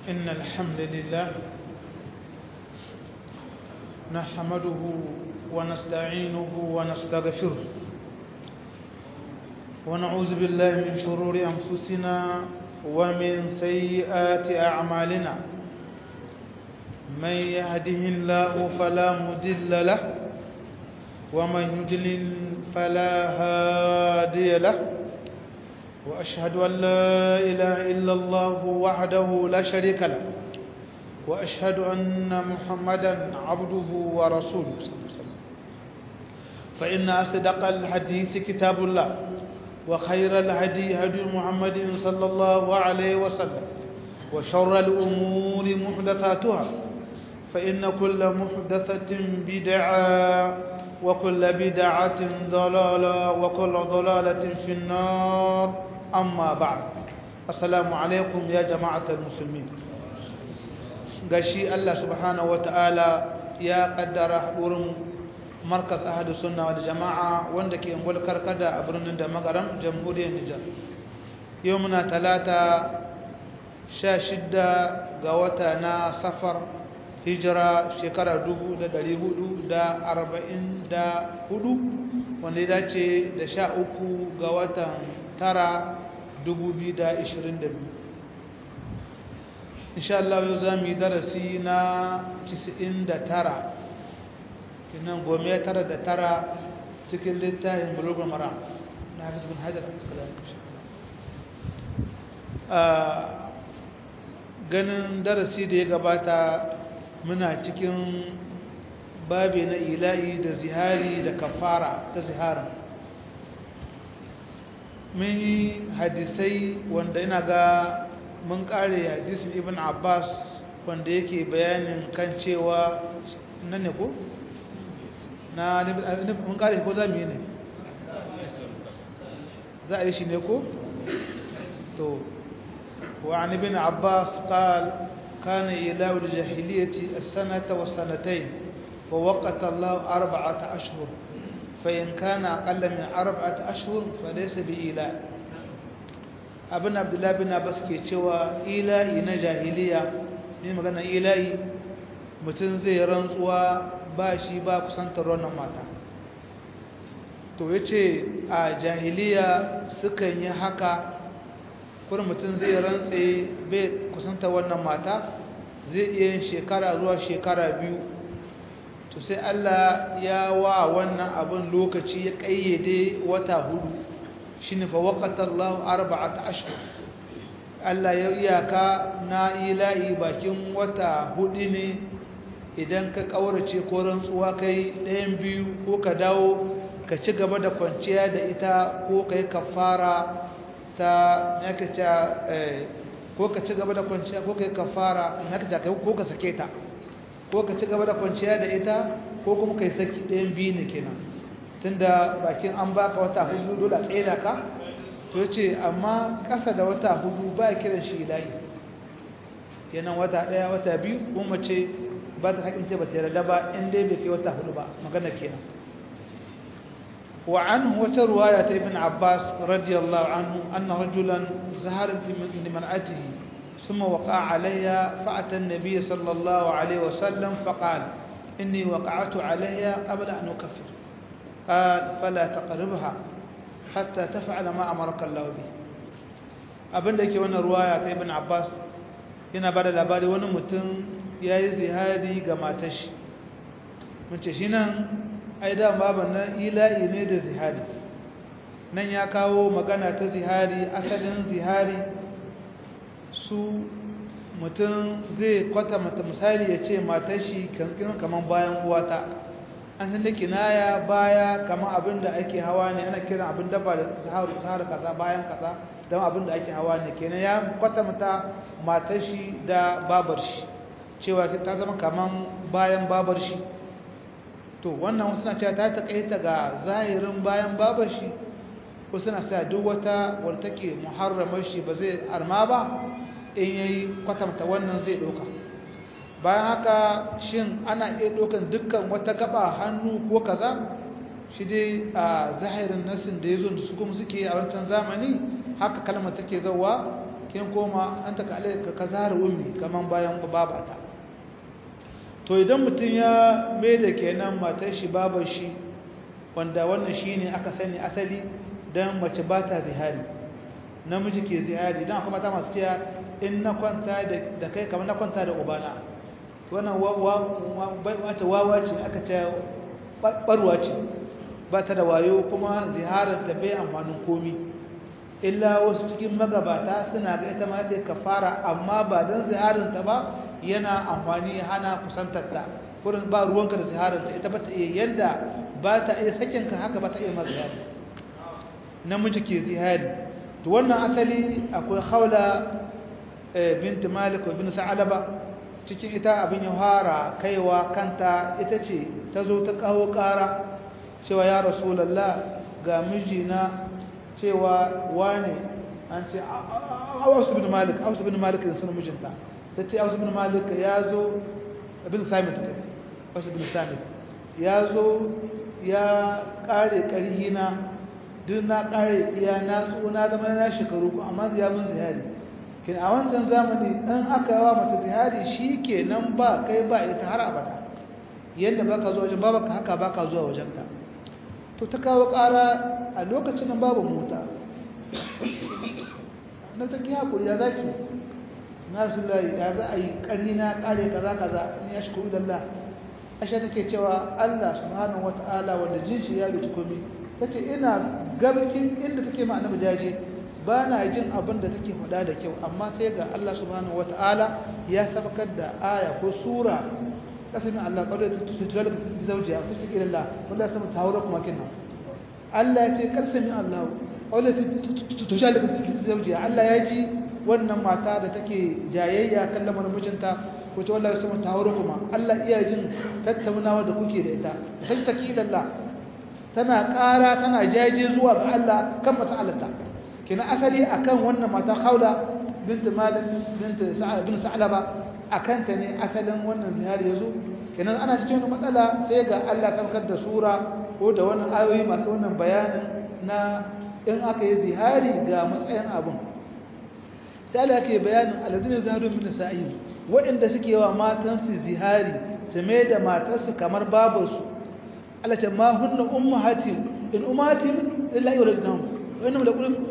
إن الحمد لله نحمده ونستعينه ونستغفره ونعوذ بالله من شرور أنفسنا ومن سيئات أعمالنا من يهده الله فلا مدل له ومن يدلل فلا هادي له وأشهد أن لا إله إلا الله وحده لا شريك له وأشهد أن محمدا عبده ورسوله فإن أصدق الحديث كتاب الله وخير الهدي هدي محمد صلى الله عليه وسلم وشر الأمور محدثاتها فإن كل محدثة بدعة وكل بدعة ضلالة وكل ضلالة في النار أما بعد السلام عليكم يا جماعة المسلمين gashi Allah subhanahu wataala ya kaddara hadurin markaz ahadu sunna wal jama'a wanda ke ungul karkada a birnin da magaram jamhuriyar Nijar yau muna talata 16 ga wata na safar hijira shekara 1444 wanda ya dace da 13 ga watan tara 2022 insha Allah yau za mu yi darasi na 99 kinan gome tara da tara cikin littafin bulugul mara na hafiz bin hajar a ganin darasi da ya gabata muna cikin babi na ila'i da zihari da kafara ta ziharin mun yi hadisai wanda ina ga mun kare hadisin ibn abbas wanda yake bayanin kan cewa nan ne ko? na mun kare ko za mu yi ne za a yi shi ne ko? to وعن ابن عباس قال كان إله الجاهلية السنة والسنتين ووقت الله أربعة أشهر فإن كان أقل من أربعة أشهر فليس بإله ابن عبد الله بن عباس ke cewa ilahi na jahiliya ne magana ilahi mutum zai rantsuwa ba shi ba kusantar wannan mata to yace a jahiliya sukan yi haka kuma mutum zai rantse bai kusanta wannan mata zai iya yin shekara zuwa shekara biyu to sai Allah ya wa wannan abin lokaci ya kayyade wata hudu shine fa waqata Allah arba'ata ashhur Allah ya iyaka na ilahi bakin wata hudu ne idan ka kaurace ko rantsuwa kai ɗayan biyu ko ka dawo ka ci gaba da kwanciya da ita ko kai kafara ta yake ta ko ka ci gaba da kwanciya ko kai kafara yake ta kai ko ka sake ta ko ka ci gaba da kwanciya da ita ko kuma kai saki ɗayan biyu ne kenan tunda bakin an baka wata hudu dole a tsaye ka to yace amma ƙasa da wata hudu ba kiran shi ilahi kenan wata ɗaya wata biyu ko mace ba ta hakin ce ba ta yarda ba in dai bai kai wata hudu ba magana kenan وعنه وترواية ابن عباس رضي الله عنه أن رجلا زهر لمرأته ثم وقع عليها فأتى النبي صلى الله عليه وسلم فقال إني وقعت عليها قبل أن أكفر قال فلا تقربها حتى تفعل ما أمرك الله به abin da ke wannan ruwaya ta ibn Abbas yana bada labari wani mutum ya yi zihari ga matashi mun ce shi nan ai da baban nan ila'i ne da zihari nan ya kawo magana ta zihari asalin zihari su mutum zai kwata mata misali ya ce matar shi kankin kamar bayan uwata an san da kinaya baya kamar abin da ake hawa ne ana kiran abin dafa da zaharu zahar kaza bayan kaza don abin da ake hawa ne kenan ya kwata mata matar shi da babar shi cewa ta zama kamar bayan babar shi to wannan wasu na cewa ta taƙaita ga zahirin bayan babar shi ko suna sa duk wata wadda take muharramar shi ba zai arma ba in yayi kwatanta wannan zai ɗauka bayan haka shin ana iya ɗaukan dukkan wata gaba hannu ko kaza shi dai a zahirin nasin da ya zo da su kuma suke a wancan zamani haka kalmar take zauwa kin koma an ta kale ka zahar ummi kaman bayan babata to idan mutum ya mai da kenan matar shi babar shi wanda wannan shine aka sani asali dan mace ba ta zihari namiji ke zihari dan akwai mata masu cewa in na kwanta da kai kamar na kwanta da ubana wannan wata wawa ce aka ce barwa ce ba ta da wayo kuma ziharar ta bai amfanin komi illa wasu cikin magabata suna ga ita ma sai kafara amma ba don ziharar ta ba yana amfani hana kusantarta kurin ba ruwanka da ziharar ta ita ba ta iya yanda ba ta iya sakinka haka ba ta iya mazihari namiji ke zihari to wannan asali akwai haula binti malik wa bin sa'alaba cikin ita abin ya fara kaiwa kanta ita ce ta zo ta kawo ƙara cewa ya rasulallah ga mijina cewa wane an ce ausu bin malik ausu bin malik da suna mijinta ta ce ausu bin malik ya zo bin samit kai ausu bin samit ya zo ya ƙare ƙarhina duk na ƙare iya na tsona zama na shekaru amma ya mun zihari kin a wancan zamani in aka yawa mata zihari shi ke nan ba kai ba ita har abada yadda ba ka zuwa wajen babaka haka ba ka zuwa wajenta to ta kawo ƙara a lokacin nan babu mota na ta ki haƙuri ya zaki na rasu ya za a yi ƙarni na ƙare kaza kaza in ya shi kuɗi lalla ashe take cewa allah subhanahu wa ta'ala wanda jinshi ya bi komi ta ce ina gabakin inda take ma annabi jaje ba na jin abin da take faɗa da kyau amma sai ga Allah subhanahu wata'ala ya sabakar da aya ko sura kasamin Allah kawai da tutuwar da zaujiya ko take ilallah wanda ya sama tawara kuma kinna Allah ya ce kasamin Allah kawai da tutuwar da zaujiya Allah ya ji wannan mata da take jayayya kan lamarin mijinta ko ta wallahi sama tawara kuma Allah iya jin tattaunawa da kuke da ita sai take ilallah tana ƙara tana jaje zuwa ga Allah kan mas'alarta kina asali akan wannan mata Khawla bint Malik bint Sa'ad bin Sa'laba akan ta ne asalin wannan zihari yazo kenan ana cikin wannan matsala sai ga Allah sarkar da sura ko da wannan ayoyi masu wannan bayanin na in aka yi zihari ga matsayin abun sai Allah yake bayanin alladhina zaharu min sa'id waɗanda suke wa matan su zihari su mai da matarsu kamar babarsu Allah ce ma hunna ummahatin in ummatin lillahi wa lillahi wannan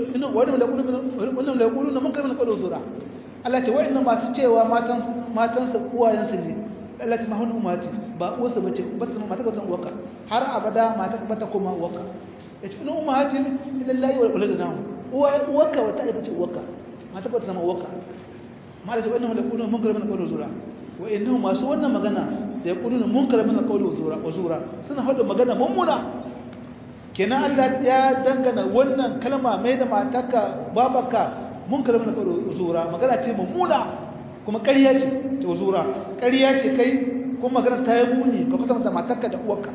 da kulu na munkar min qawlu zura Allah ce wa'annan masu cewa matan matan sa uwayen su ne Allah ce mahun umati ba uwarsa bace bata mata ka san uwarka har abada mata bata kuma uwarka yace in ummatin lillahi wa lillahi uwa uwarka wata ita ce uwarka mata bata zama uwarka mala ce wa'annan da kulu munkar min qawlu zura wa'annan masu wannan magana da yaquluna munkar min qawlu zura wa zura suna hada magana mummuna kenan Allah ya dangana wannan kalma mai da matarka babaka mun kalma na karo zura magana ce mummuna kuma ƙarya ce ta zura ƙarya ce kai kuma magana ta yi muni ka kwata mata matarka da uwarka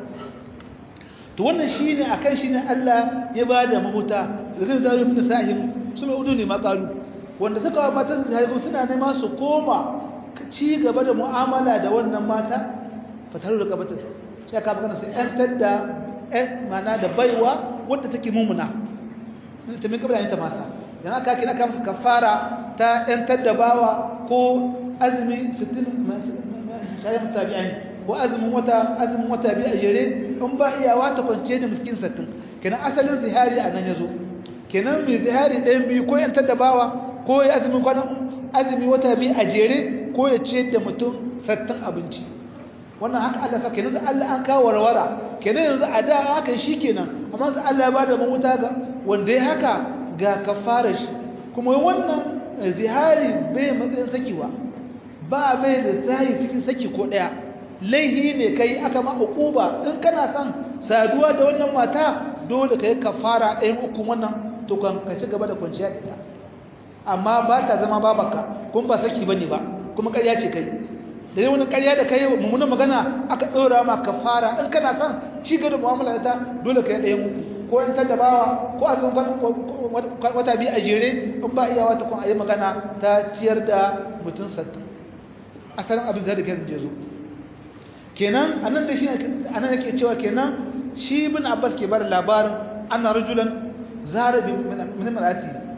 to wannan shine akan shine Allah ya ba da mahuta da zai zaro min sahim suna udu ne makalu wanda suka wa matan zahiri suna nema su koma ci gaba da mu'amala da wannan mata fataru da kabatar sai ka magana sai an tadda mana da baiwa wadda take mumuna ta min kabla ta masa yana ka kina kan kafara ta ɗan taddabawa ko azumi fitin shayi mutabi'ai ko azumin wata azumin wata bi a jere in ba iyawa ta kwance da miskin sattin kenan asalin zihari a nan yazo kenan mai zihari ɗayan biyu ko yan taddabawa ko ya azumin kwanan azumi wata bi a jere ko ya ce da mutum sattin abinci wannan haka Allah sa kenan Allah an kawo warwara kenan yanzu a da haka shi kenan amma yanzu Allah ya bada mamuta ga wanda ya haka ga kafara shi kuma wannan zihari bai matsayin sakiwa ba mai da sahi cikin saki ko daya laihi ne kai aka ma uquba in kana son saduwa da wannan mata dole kai kafara ɗayan uku wannan to kan ka ci gaba da kwanciya da ita amma ba ta zama babaka kuma ba saki bane ba kuma ƙarya ce kai da yi wani karya da kai mummunan magana aka ɗora ma ka fara in kana son ci gaba da mu'amala ta dole ka yi ɗayan uku ko in tattabawa ko a wata biyu a jere in ba iya wata kun a yi magana ta ciyar da mutum sattin asalin abin zai da kai je zo kenan a nan da shi a nan yake cewa kenan shi bin abbas ke bada labarin ana rajulan zara bin marati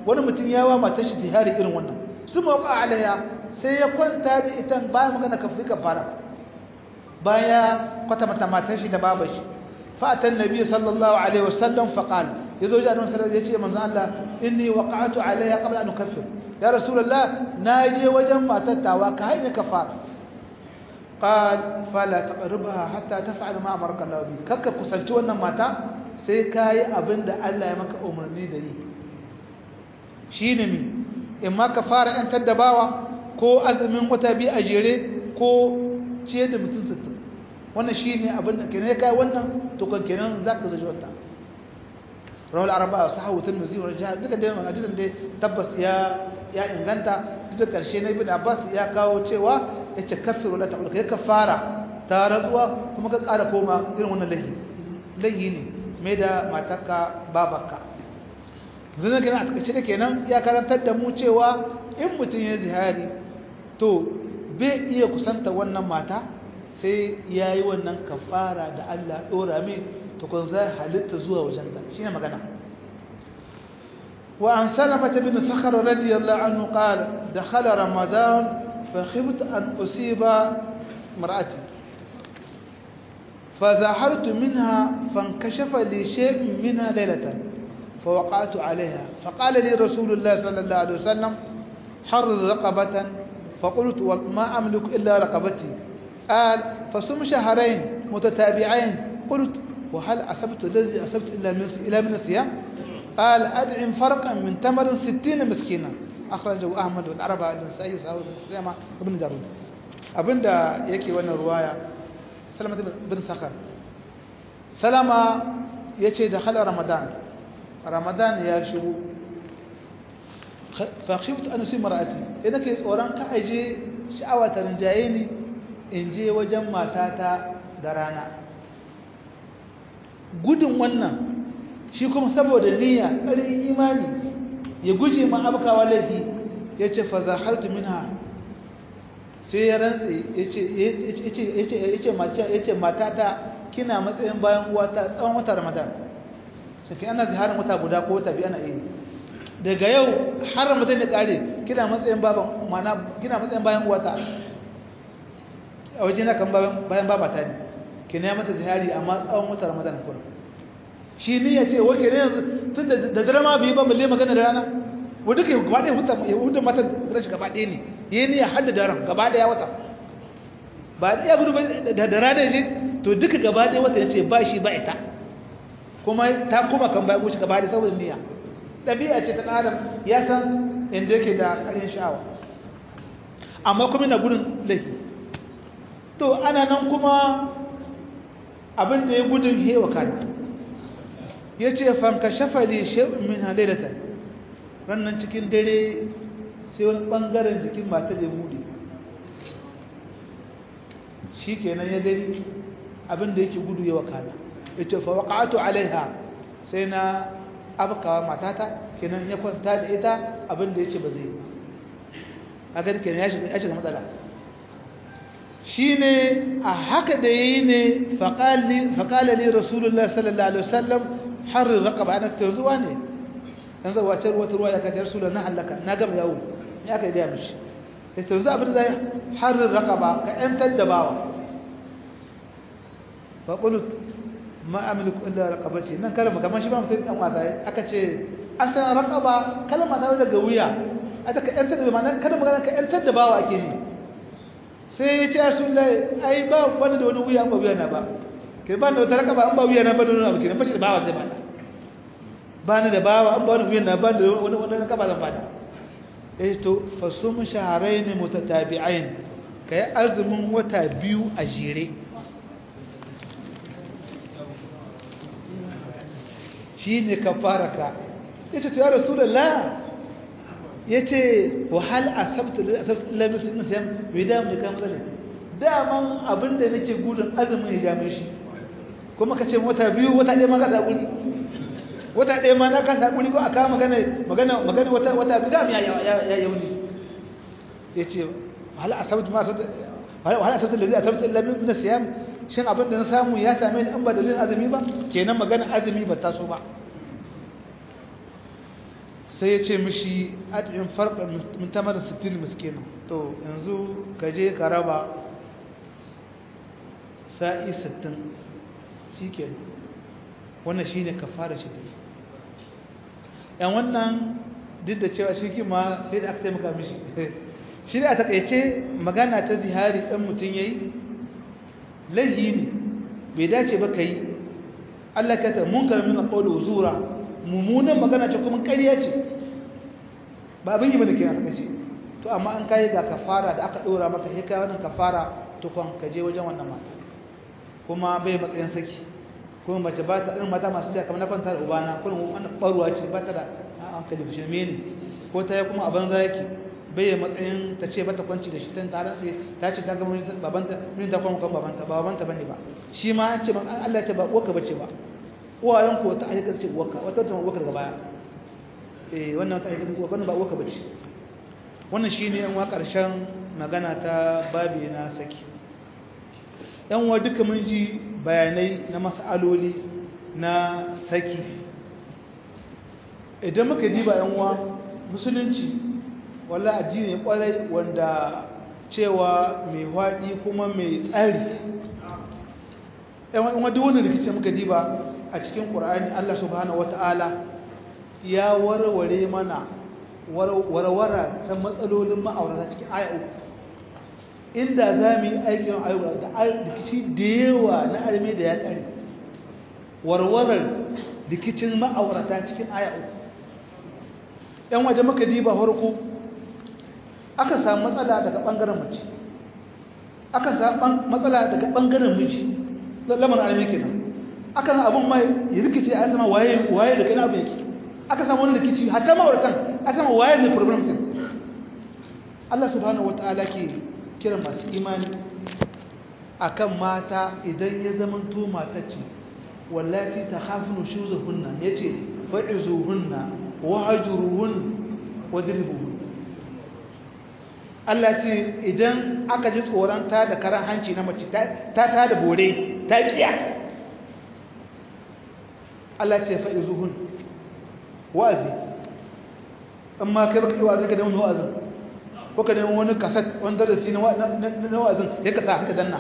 wani mutum ya wa matar shi zihari irin wannan su mawaka alaiya sai ya kwanta da ita bayan magana kafi kafara baya kwata mata matar shi da babar shi fa'atan nabi sallallahu alaihi wasallam faqal yazo ji annabi sallallahu alaihi wasallam Allah inni waqa'tu alaiha qabla an ukaffir ya rasulullah naje wajen matar tawa ka haini kafara qal fala taqribha hatta taf'al ma amarka Allah bi kakka kusanci wannan mata sai kai abinda Allah ya maka umarni da yi shine mi in ma ka fara yan taddabawa ko azumin wata bi a jere ko ciye da mutum sittin wannan shine abinda kenan kai wannan to kan kenan zaka zaji wata rawal arba'a sahawu tirmidhi wa rajah duka dai hadisin dai tabbas ya ya inganta duk da karshe na ibn abbas ya kawo cewa yace kafir wala ta'ul kai kafara ta razuwa kuma ka ƙara koma irin wannan lahi lahi ne mai da matarka babarka zina kenan a takaice da kenan ya karantar da mu cewa in mutum ya zihari to bai iya kusanta wannan mata sai ya yi wannan kafara da Allah ɗora mai tukun za halitta zuwa wajenta shi ne magana وعن سلمة بن سخر رضي الله عنه قال دخل رمضان فخبت أن أصيب مرأتي فزاحرت منها فانكشف لي شيء منها ليلة فوقعت عليها فقال لي رسول الله صلى الله عليه وسلم حرر رقبة فقلت وما أملك إلا رقبتي قال فصم شهرين متتابعين قلت وهل أصبت الذي أصبت إلا من إلى من الصيام قال أدعم فرقا من تمر ستين مسكينا أخرجه أحمد والعربة النسائي سعود زيما ابن جارود abinda yake wannan ruwaya salama bin sakar salama ya ce da halar ramadan ramadan ya shigo fahimtu an su mara'ati idan ka yi tsoron ka aje sha'awa ta rinjaye ni in je wajen matata da rana gudun wannan shi kuma saboda niyya ƙarin imani ya guje ma abkawa laifi ya ce fa zahartu minha sai ya rantse ya ce matata kina matsayin bayan uwata tsawon wata ramadan sai ana ziharin wata guda ko wata biyu ana iya daga yau har ramadan ya kare kina matsayin baban mana kina matsayin bayan uwata a waje na kan bayan babata ne kina mata zihari amma tsawon wata ramadan kuma shi ne ya ce wake ne yanzu tun da dare ma bai ba balle magana da rana wadda ka gaba ɗaya huta ya huta mata rashi gaba ɗaya ne ya ne ya hada daren gaba ɗaya wata ba ɗaya gudu da da rana ya ce to duka gaba ɗaya wata ya ce ba shi ba ita kuma ta kuma kan bayan wuce gaba ɗaya saboda niyya ɗabi'a ce ta ɗan adam ya san inda yake da ƙarin sha'awa amma kuma na gudun laifi to ana nan kuma abin da ya gudun hewa kana ya ce fanka shafali shi'un min halittata rannan cikin dare sai wani ɓangaren jikin mata da buɗe shi kenan ya gani abinda yake gudu ya wakana ya ce fa waƙa'atu alaiha sai na abkawa matata kenan ya kwanta da ita abinda ya ce ba zai a gani kenan ya shiga matsala shi ne a haka da ya yi ne faƙalali rasulullah sallallahu alaihi wasallam harin raqaba ana ta zuwa ne dan zai wace ruwa ruwa ya kace rasulullah na halaka na gama yawo ya kai ga mishi sai to yanzu abin zai harin raqaba ka yantar da bawa fa qult ma amliku illa raqabati nan kalma kamar shi ba mutum dan wata aka ce asan raqaba kalma ta daga wuya aka ka yantar da ma'ana kada magana ka yantar da bawa ake ne sai ya ce rasulullah ai ba wani da wani wuya ba wuya na ba kai ba da wata raqaba an ba wuya na ba da wani abu kenan bashi da bawa zai bada ba ni da bawa an ba ni wuya na ba da wani wani raqaba zan bada eh to fasum shahrayn mutatabi'ain kai azumin wata biyu a jere shine kafaraka yace to ya rasulullah yace wa hal asabtu asabtu illa muslim sam bidam da kan tsare daman abinda nake gudun azumin ya jame shi kuma kace wata biyu wata ɗaya ma ka zakuri wata ɗaya ma na kan zakuri ko aka magana magana magana wata wata bidam ya ya yauni yace hal asabtu ma asabtu hal asabtu illa asabtu illa min siyam shin abinda na samu ya same ni an ba dalilin azumi ba kenan magana azumi ba ta so ba sai ya ce mishi ad'in farqan min tamar 60 miskina to yanzu ka je ka raba sa'i 60 shikenan wannan shine kafara shi yan wannan duk da cewa shi kima sai da aka taimaka mishi shi da a takaice magana ta zihari ɗan mutum ya yi laihi ne bai dace ba ka yi allah ka ta munkar min ƙaunar zura mummunan magana ce kuma ƙarya ce ba abin yi mana kira ta ce to amma an kayi ga kafara da aka ɗora maka sai kai wannan kafara tukon ka je wajen wannan mata kuma bai matsayin saki kuma mace ba ta irin mata masu kamar na kwanta da ubana kullum wannan ɓarwa ce ba ta da hankali bushe ne ko ta yi kuma a banza yake bai matsayin ta ce bata kwanci da shi tan tare sai ta ce ta ga mun babanta mun ta kuma kan babanta ba babanta bane ba shi ma an ce man Allah ya ce ba uwarka bace ba uwayen ko ta aika ce uwarka wata ta uwarka daga baya eh wannan ta aika ce uwarka ba uwarka bace wannan shine yan wa karshen magana ta babi na saki yan wa duka mun ji bayanai na mas'aloli na saki idan muka diba yan wa musulunci wala addini kwarai wanda cewa mai waɗi kuma mai tsari yan duk wani rikici muka diba a cikin ƙur'ani Allah subhanahu wata'ala ya warware mana warwara ta matsalolin ma'aurata cikin aya uku inda za mu yi aikin ayyuka da rikici da yawa na arme da ya tsari warwarar rikicin ma'aurata cikin aya uku yan waje muka diba farko aka samu matsala daga ɓangaren mace aka samu matsala daga ɓangaren miji lamar arme kenan aka samu abin mai ya rikici a sama waye waye da kai abin yake aka samu wani rikici hatta ma'auratan aka samu waye ne problem din Allah subhanahu wataala ke kiran masu imani akan mata idan ya zama to mata ce wallati takhafunu shuzuhunna yace fa'izuhunna wahjuruhun wadribuhun Allah ce idan aka ji tsoron ta da karan hanci na mace ta ta da bore ta kiya Allah ce fa'izuhun wa'azi amma kai baka yi wa'azi ka da wani wa'azin ko ka nemi wani kasat wani darasi na wa'azin ya kasa haka danna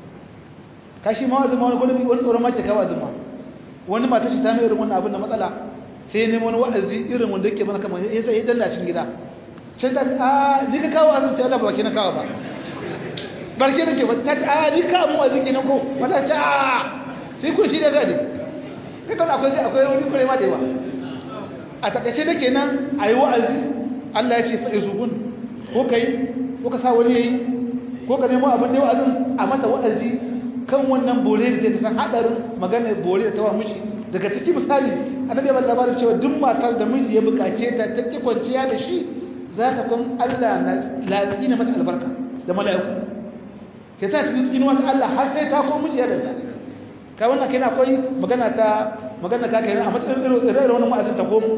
ka shi ma wa'azin ma wani wani tsoron mace ka wa'azin ma wani mata shi ta mai irin wannan abin da matsala sai nemi wani wa'azi irin wanda yake mana kamar ya sai ya danna cikin gida can ta a ni ka kawo wa'azin ta Allah ba ke na kawo ba barke da ke ba ta a ni ka mu wa'azi kenan ko wata ta sai kun shi da zai kai kan akwai akwai wani kure ma da yawa a takaice da kenan ayi wa'azi Allah ya ce fa izubun ko kai ko ka sa wani yayi ko ka nemo abin da wa'azin a mata wa'azi kan wannan bore da ta san hadarin magana bore da tawa miji daga ciki misali annabi ya bada labarin cewa duk matar da miji ya bukace ta ta ki kwanciya da shi za ta kun Allah na latsina mata albarka da mala'iku ke ta cikin tsinuwa ta Allah har sai ta ko miji ya danta ka wannan kai na akwai magana ta magana ka kai a matsayin irin wannan wa'azin ta komo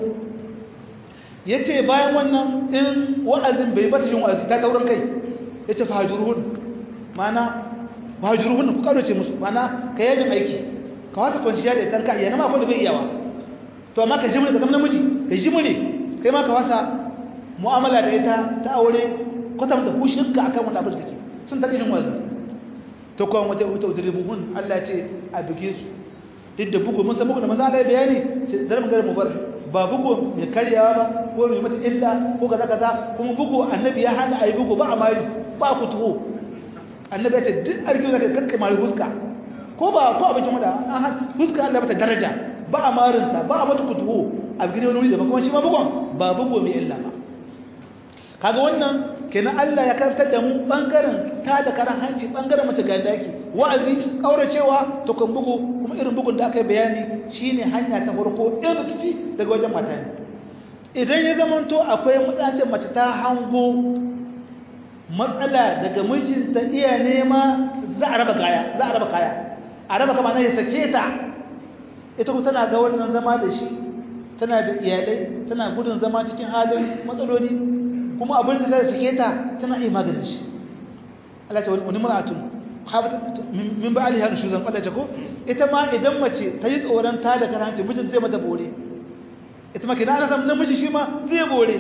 yace bayan wannan in wa'azin bai bata shin wa'azi ta taurin kai yace fahajurun mana fahajurun ku karoce musu mana ka yajin aiki ka wata kwanciya da tanka iya nama ko da bai iyawa to amma ka jimre ka zama namiji ka jimre kai ma ka wasa mu'amala da ita ta aure kwata mata hushinka akan wani abin da take sun take jin wa'azi to kawai wata wata udribuhun Allah ce a buge su duk da bugu mun san bugu da maza Allah bayani sai dar mun ga mu bar ba bugu mai karyawa ba ko mai mata illa ko kaza kaza kuma bugu annabi ya hana ayi bugu ba amari ba ku tuho annabi ya ce duk arkin da kakkai mari huska ko ba ko abin da an huska Allah mata daraja ba amarinta ba a mata kutuho a gidan wani da kuma shi ma bugun ba bugu mai illa ba kaga wannan kenan Allah ya karantar da mu bangaren ta da karan hanci bangaren mace ga daki wa'azi kauracewa to kan bugu kuma irin bugun da aka yi bayani shine hanya ta farko in rikici daga wajen mata ne idan ya zama to akwai mutacin mace ta hango matsala daga mijinta iya nema za a raba kaya za a raba kaya a raba kama na ya sake ta ita kuma tana ga wannan zama da shi tana da iyalai tana gudun zama cikin halin matsaloli kuma abin da zai sake ta tana iya maganin shi Allah ta wani mar'atun min ba aliha da shuzan Allah ko ita ma idan mace ta yi tsoron ta da karanci mijin zai mata bore ita ma kenan ana samun namiji shi ma zai bore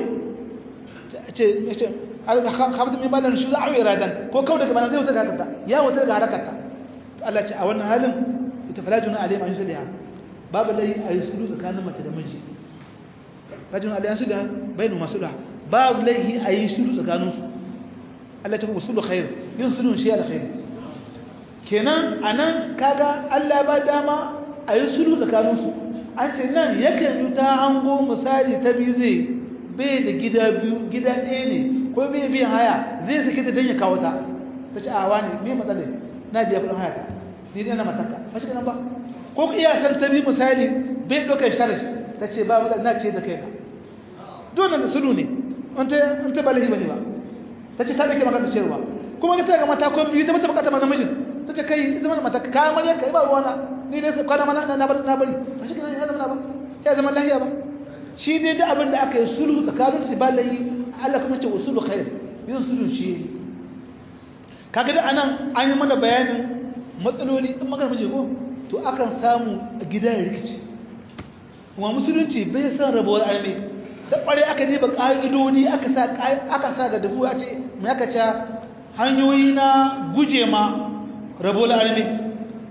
ce ce hamdu min malan shi za a yi radan ko kawai daga mana zai wuta ga hakarta ya wuta daga harakarta Allah ce a wannan halin ita falajuna alayhi ma yusliha babu lai a yi sulu tsakanin mace da miji rajulun alayhi sulha bainu masulha babu lai a yi sulu tsakanin su Allah ta usulu khair yin sulun shi alkhair kenan anan kaga Allah ba dama a yi sulu tsakanin su an ce nan yakan yi ta hango misali ta biyu zai bai da gida biyu gida ɗaya ne ko bai biyan haya zai sake ta don ya kawo ta ta ce a wani me matsalai na biya kudin haya ta ni dai na mataka ba shi ba ko iya san ta bi misali bai ɗaukar sharaj ta ce ba matsala na ce da kai na dole da sulu ne an ta ba lahi ba ne ba ta ce ta ɗauke maka ta cewa kuma ta ga mata ko biyu ta mata bukata ma namijin ta ce kai zama mata kamar yanka ba ruwana ni dai kwana mana na bari na bari ba shi ya zama ba ya zama lahiya ba shi dai da abin da aka yi sulhu tsakanin su ba lahi Allah kuma ce usulu khair yin sulhu shi kaga da anan an yi mana bayanin matsaloli in magana mace ko to akan samu a gida ya rikici kuma musulunci bai san rabuwar arme da kware aka ne ba ƙa'idodi aka sa aka sa ga dafu a ce mai aka ce hanyoyi na guje ma rabuwar arme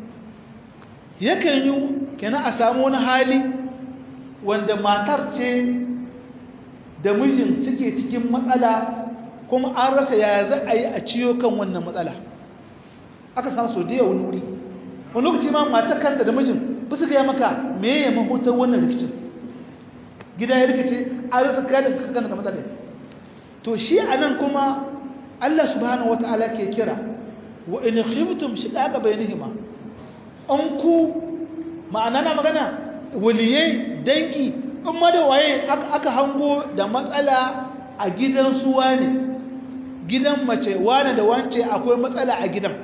yakan yi kenan a samu wani hali wanda matar ce da mijin suke cikin matsala kuma an rasa ya za a yi a ciyo kan wannan matsala aka samu so da yawon wuri wani lokaci ma matar kanta da mijin ba su gaya maka me ya mahutar wannan rikicin gida ya rikice an rasa kada ka kanta da matsala to shi a nan kuma Allah subhanahu wata'ala ke kira wa in khiftum shiqaqa bainihima an ku ma'ana na magana waliyai dangi in ma da waye aka hango da matsala a gidan su wane gidan mace wane da wance akwai matsala a gidan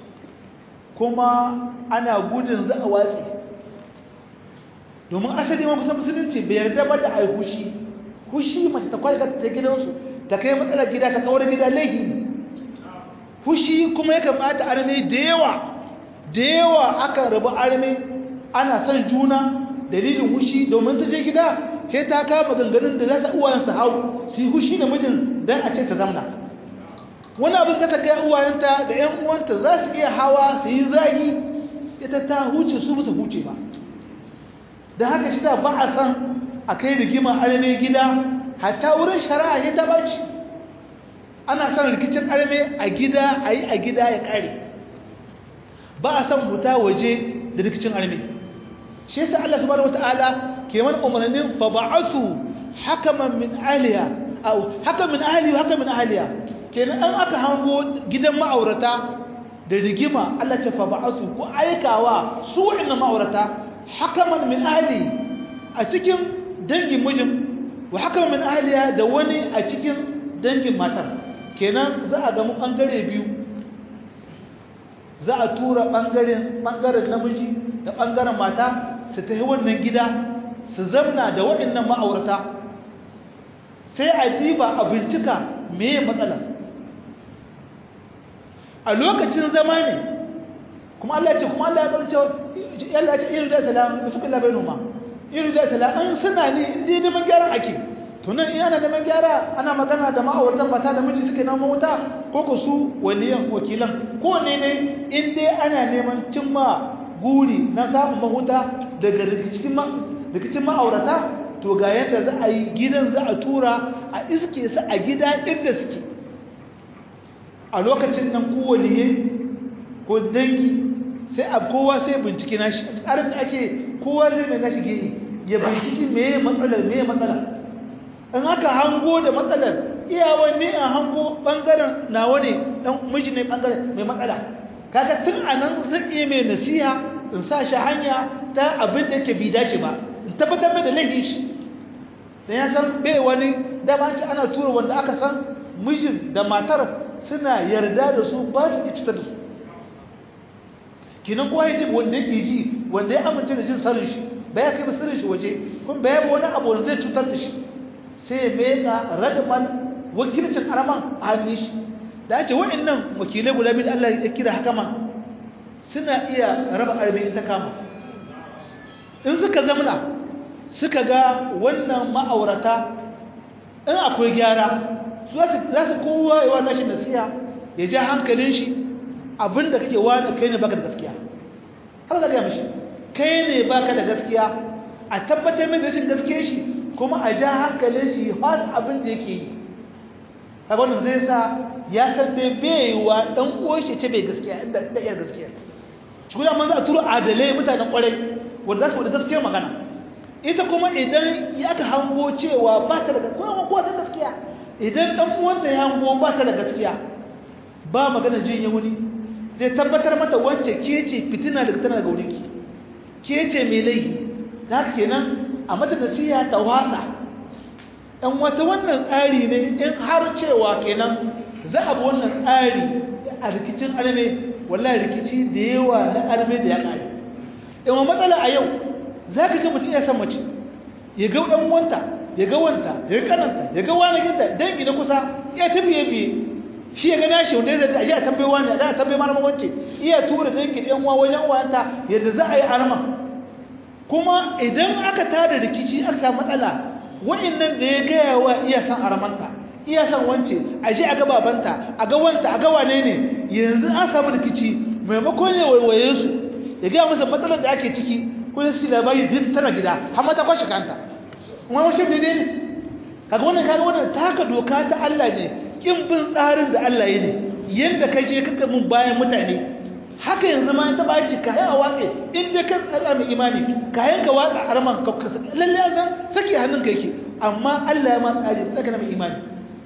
kuma ana gudun za a watsi domin asali ma kusan musulunci bai yarda ba da ai hushi hushi mace ta kwalga ta gidansu ta kai matsalar gida ta kawar gida laihi hushi kuma ya kamata arme da yawa da yawa aka rabu arme ana son juna dalilin hushi domin ta je gida sai ta kama ganganin da za ta uwayensa hau su yi hushi da mijin don a ce ta zamna wani abin da ta kai uwayenta da 'yan uwanta za su iya hawa su yi zagi ita ta huce su musu huce ba da haka shi da ba a san a kai rigima arme gida hatta wurin shari'a ya ta baci ana son rikicin arme a gida a yi a gida ya kare ba a san huta waje da rikicin arme shi yasa Allah subhanahu wataala ke man umarnin fa ba'asu hakaman min ahliya aw hakaman min ahli wa hakaman min ahliya kenan an aka hango gidan ma'aurata da rigima Allah ta fa ba'asu ko aikawa su wa'annan ma'aurata hakaman min ahli a cikin dangin mijin wa hakaman min ahliya da wani a cikin dangin matar kenan za a ga mu bangare biyu za a tura bangaren bangaren namiji da bangaren mata su tafi wannan gida su zamna da waɗannan ma'aurata sai a diba a bincika meye matsala a lokacin zama ne kuma Allah ce kuma Allah ya ƙarce yalla ce irin da salam da suka labai noma irin da salam an suna ne inda neman gyaran ake to nan in ana neman gyara ana magana da ma'auratan mata da miji suke neman wuta ko ko su waliyan wakilan ko ne dai in dai ana neman cimma guri na samun mahuta daga rikicin ma'aurata to ga yadda za a yi gidan za a tura a iske su a gida inda suke a lokacin nan kowaliye ko dangi sai a kowa sai bincike na shi tsarin da ake kowa zai mai nashi gehe ya binciki meye matsalar meye matsalar in aka hango da matsalar iyawan ne a hango bangaren nawa ne dan miji ne bangaren mai matsala kaga tun anan zan iya mai nasiha in sa shi hanya ta abin da yake bi dace ba in tabbatar mai da laifin shi dan ya san bai wani dama ce ana tura wanda aka san mijin da matar suna yarda da su ba su cuta da su kinan kowa ya ji wanda yake ji wanda ya amince da jin sirrin shi ba ya kai sirrin shi waje kuma ba ya bi wani abu wanda zai cutar da shi sai ya meka radaman wakilcin araman a hannun shi da ake wa'annan wakilai guda biyu da Allah ya kira haka man suna iya raba arme ta kama in suka zamana suka ga wannan ma'aurata in akwai gyara su za su kowa yawa nashi nasiha ya ja hankalin shi abinda kake wani kai ne baka da gaskiya haka za ka yi mishi kai ne baka da gaskiya a tabbatar min da rashin gaskiya shi kuma a ja hankalin shi fasa abin da yake yi kaga wannan zai sa ya san dai bai wa dan uwan shi ce bai gaskiya inda da iya gaskiya shi kuma man za a turo adalai mutanen kwarai wanda za su da gaskiyar magana ita kuma idan ya ka hango cewa ba ta da gaskiya ko ta gaskiya idan dan uwanta ya hango ba ta da gaskiya ba magana jin wani zai tabbatar mata wacce ke ce fitina daga tana daga wurinki ke ce mai laifi da haka kenan a mata nasiha ta wasa ɗan wata wannan tsari ne in har cewa kenan za a bi wannan tsari a rikicin arme wallahi rikici da yawa na arme da ya ƙare yawan matsala a yau za ka ji mutum ya san mace ya ga ɗan wanta ya ga wanta ya ga kananta ya ga wani ginta dangi na kusa ya ta biye biye shi ya ga nashi wanda ya zai a tambayi wani a tambayi malama wance iya tura dangi ɗan uwa wajen wanta yadda za a yi arma kuma idan aka tada rikici aka samu matsala wa'annan da ya gaya wa iya san armanta iya san wance a je a ga babanta a ga wanta a ga wane ne yanzu an samu rikici maimakon ya waiwaye su ya gaya masa matsalar da ake ciki kuma su labari da tana gida har mata kwashe kanta wani washe ne ne kaga wannan kaga wannan taka doka ta Allah ne kin bin tsarin da Allah ya ne yanda kai je kaka mun bayan mutane haka yanzu ma ta baci ka a watsi in dai kan tsara mai imani ka yanka watsa arman ka lalle an san saki hannun ka yake amma Allah ya ma tsari tsaka na mai imani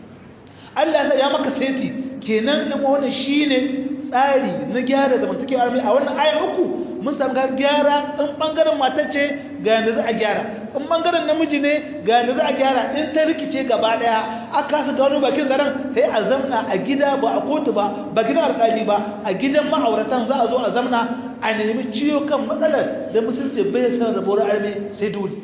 Allah ya maka seti kenan din wannan shine tsari na gyara zamantakewar armi a wannan aya uku mun samu ga gyara in bangaren matar ce ga yanda za a gyara in bangaren namiji ne ga yanda za a gyara in ta rikice gaba daya aka kasa gano bakin zaren sai a zamna a gida ba a kotu ba ba gidan alƙali ba a gidan ma'auratan za a zo a zamna a nemi ciwo kan matsalar da musulunci bai san rabuwar arme sai dole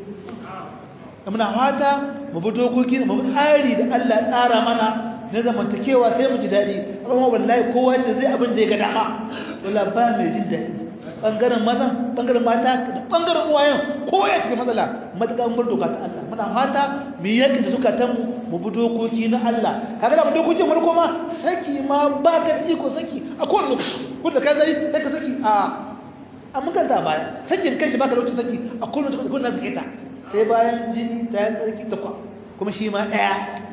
muna fata mu bi dokoki mu bi tsari da Allah ya tsara mana na zamantakewa sai mu ji daɗi amma wallahi kowa ce zai abin da ya ga dama wallahi ba mai jin daɗi bangaren mazan bangaren mata da bangaren uwayen kowa ya cikin matsala matakan bar doka ta Allah muna fata mu yaki da zukatan mu mu bi dokoki na Allah kaga da dokokin farko ma saki ma ba ka iko saki a kowane lokaci kun da kai zai sai ka saki a a mukan ta baya sakin kanki baka lokacin saki a kowane lokaci kun na sake ta sai bayan jini ta yi tsarki ta kwa kuma shi ma ɗaya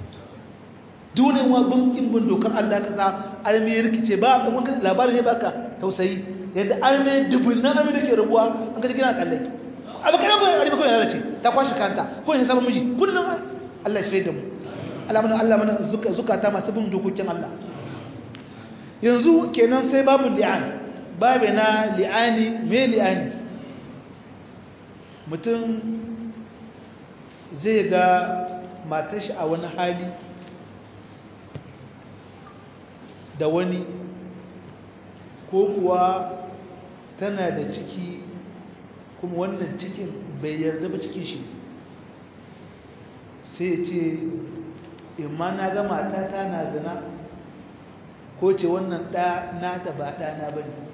dunin wa bunkin bin dokar Allah ka sa arme rikice ba a kuma labarin ne baka tausayi yadda arme dubunnan arme da ke rabuwa an kaji gina kallai abu kana ba arme kawai yana ce ta kwashi kanta ko shi sabon miji kudin Allah ya shaida mu Allah mana Allah mana zukata masu bin dokokin Allah yanzu kenan sai babu li'an babu na li'ani me li'ani mutum zai ga matashi a wani hali da wani ko kuwa tana da ciki kuma wannan cikin bai yarda ba cikin shi sai ya ce imma na ga matata na zina ko ce wannan ɗa nata ba ɗana ba ne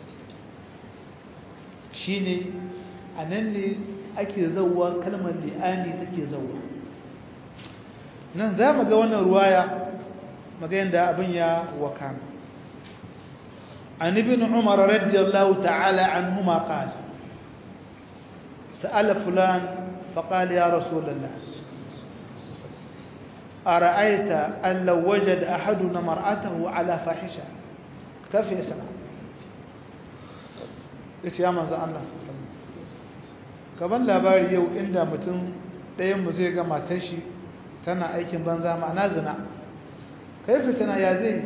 shi ne a nan ne ake zauwa kalmar li'ani take zauwa nan za mu ga wannan ruwaya magayin da abin ya wakana an ibn umar radiyallahu ta'ala anhuma qala sa'ala fulan faqala ya rasulullah ara'aita an law wajada ahaduna mar'atahu ala fahisha kafi yasna yace ya manzo Allah sallallahu alaihi wasallam kaban labari yau inda mutum ɗayan mu zai ga matar shi tana aikin banza ma'ana zina kai fitina ya zai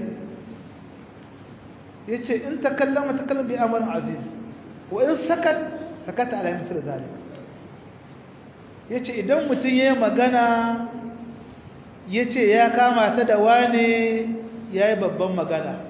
ya ce in ta kallama ta kallama bi amarin azim wa in sakat sakata ala misal zalik ya ce idan mutum ya yi magana ya ce ya kama ta da wane ya yi babban magana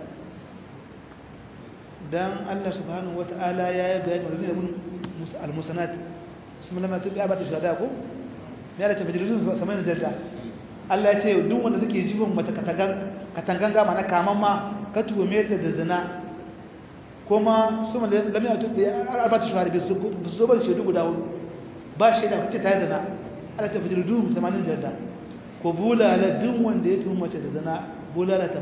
don allah subhanahu wa ta'ala ya yi bayani wa zai al-musanat su mulama ta biya ba ta shada ko ya da tafi jirgin samayin jarda Allah ya ce duk wanda suke jifin mata katanganga mana kaman ma ka tuhume ta da zina kuma su ma lamina tu bi arbatu shahari bi su zo bar shaidu guda hudu ba shaida kace ta zina Allah ta fitar duhum 80 jarda ko bulala duk wanda ya tuhuma mace da zina bulala 80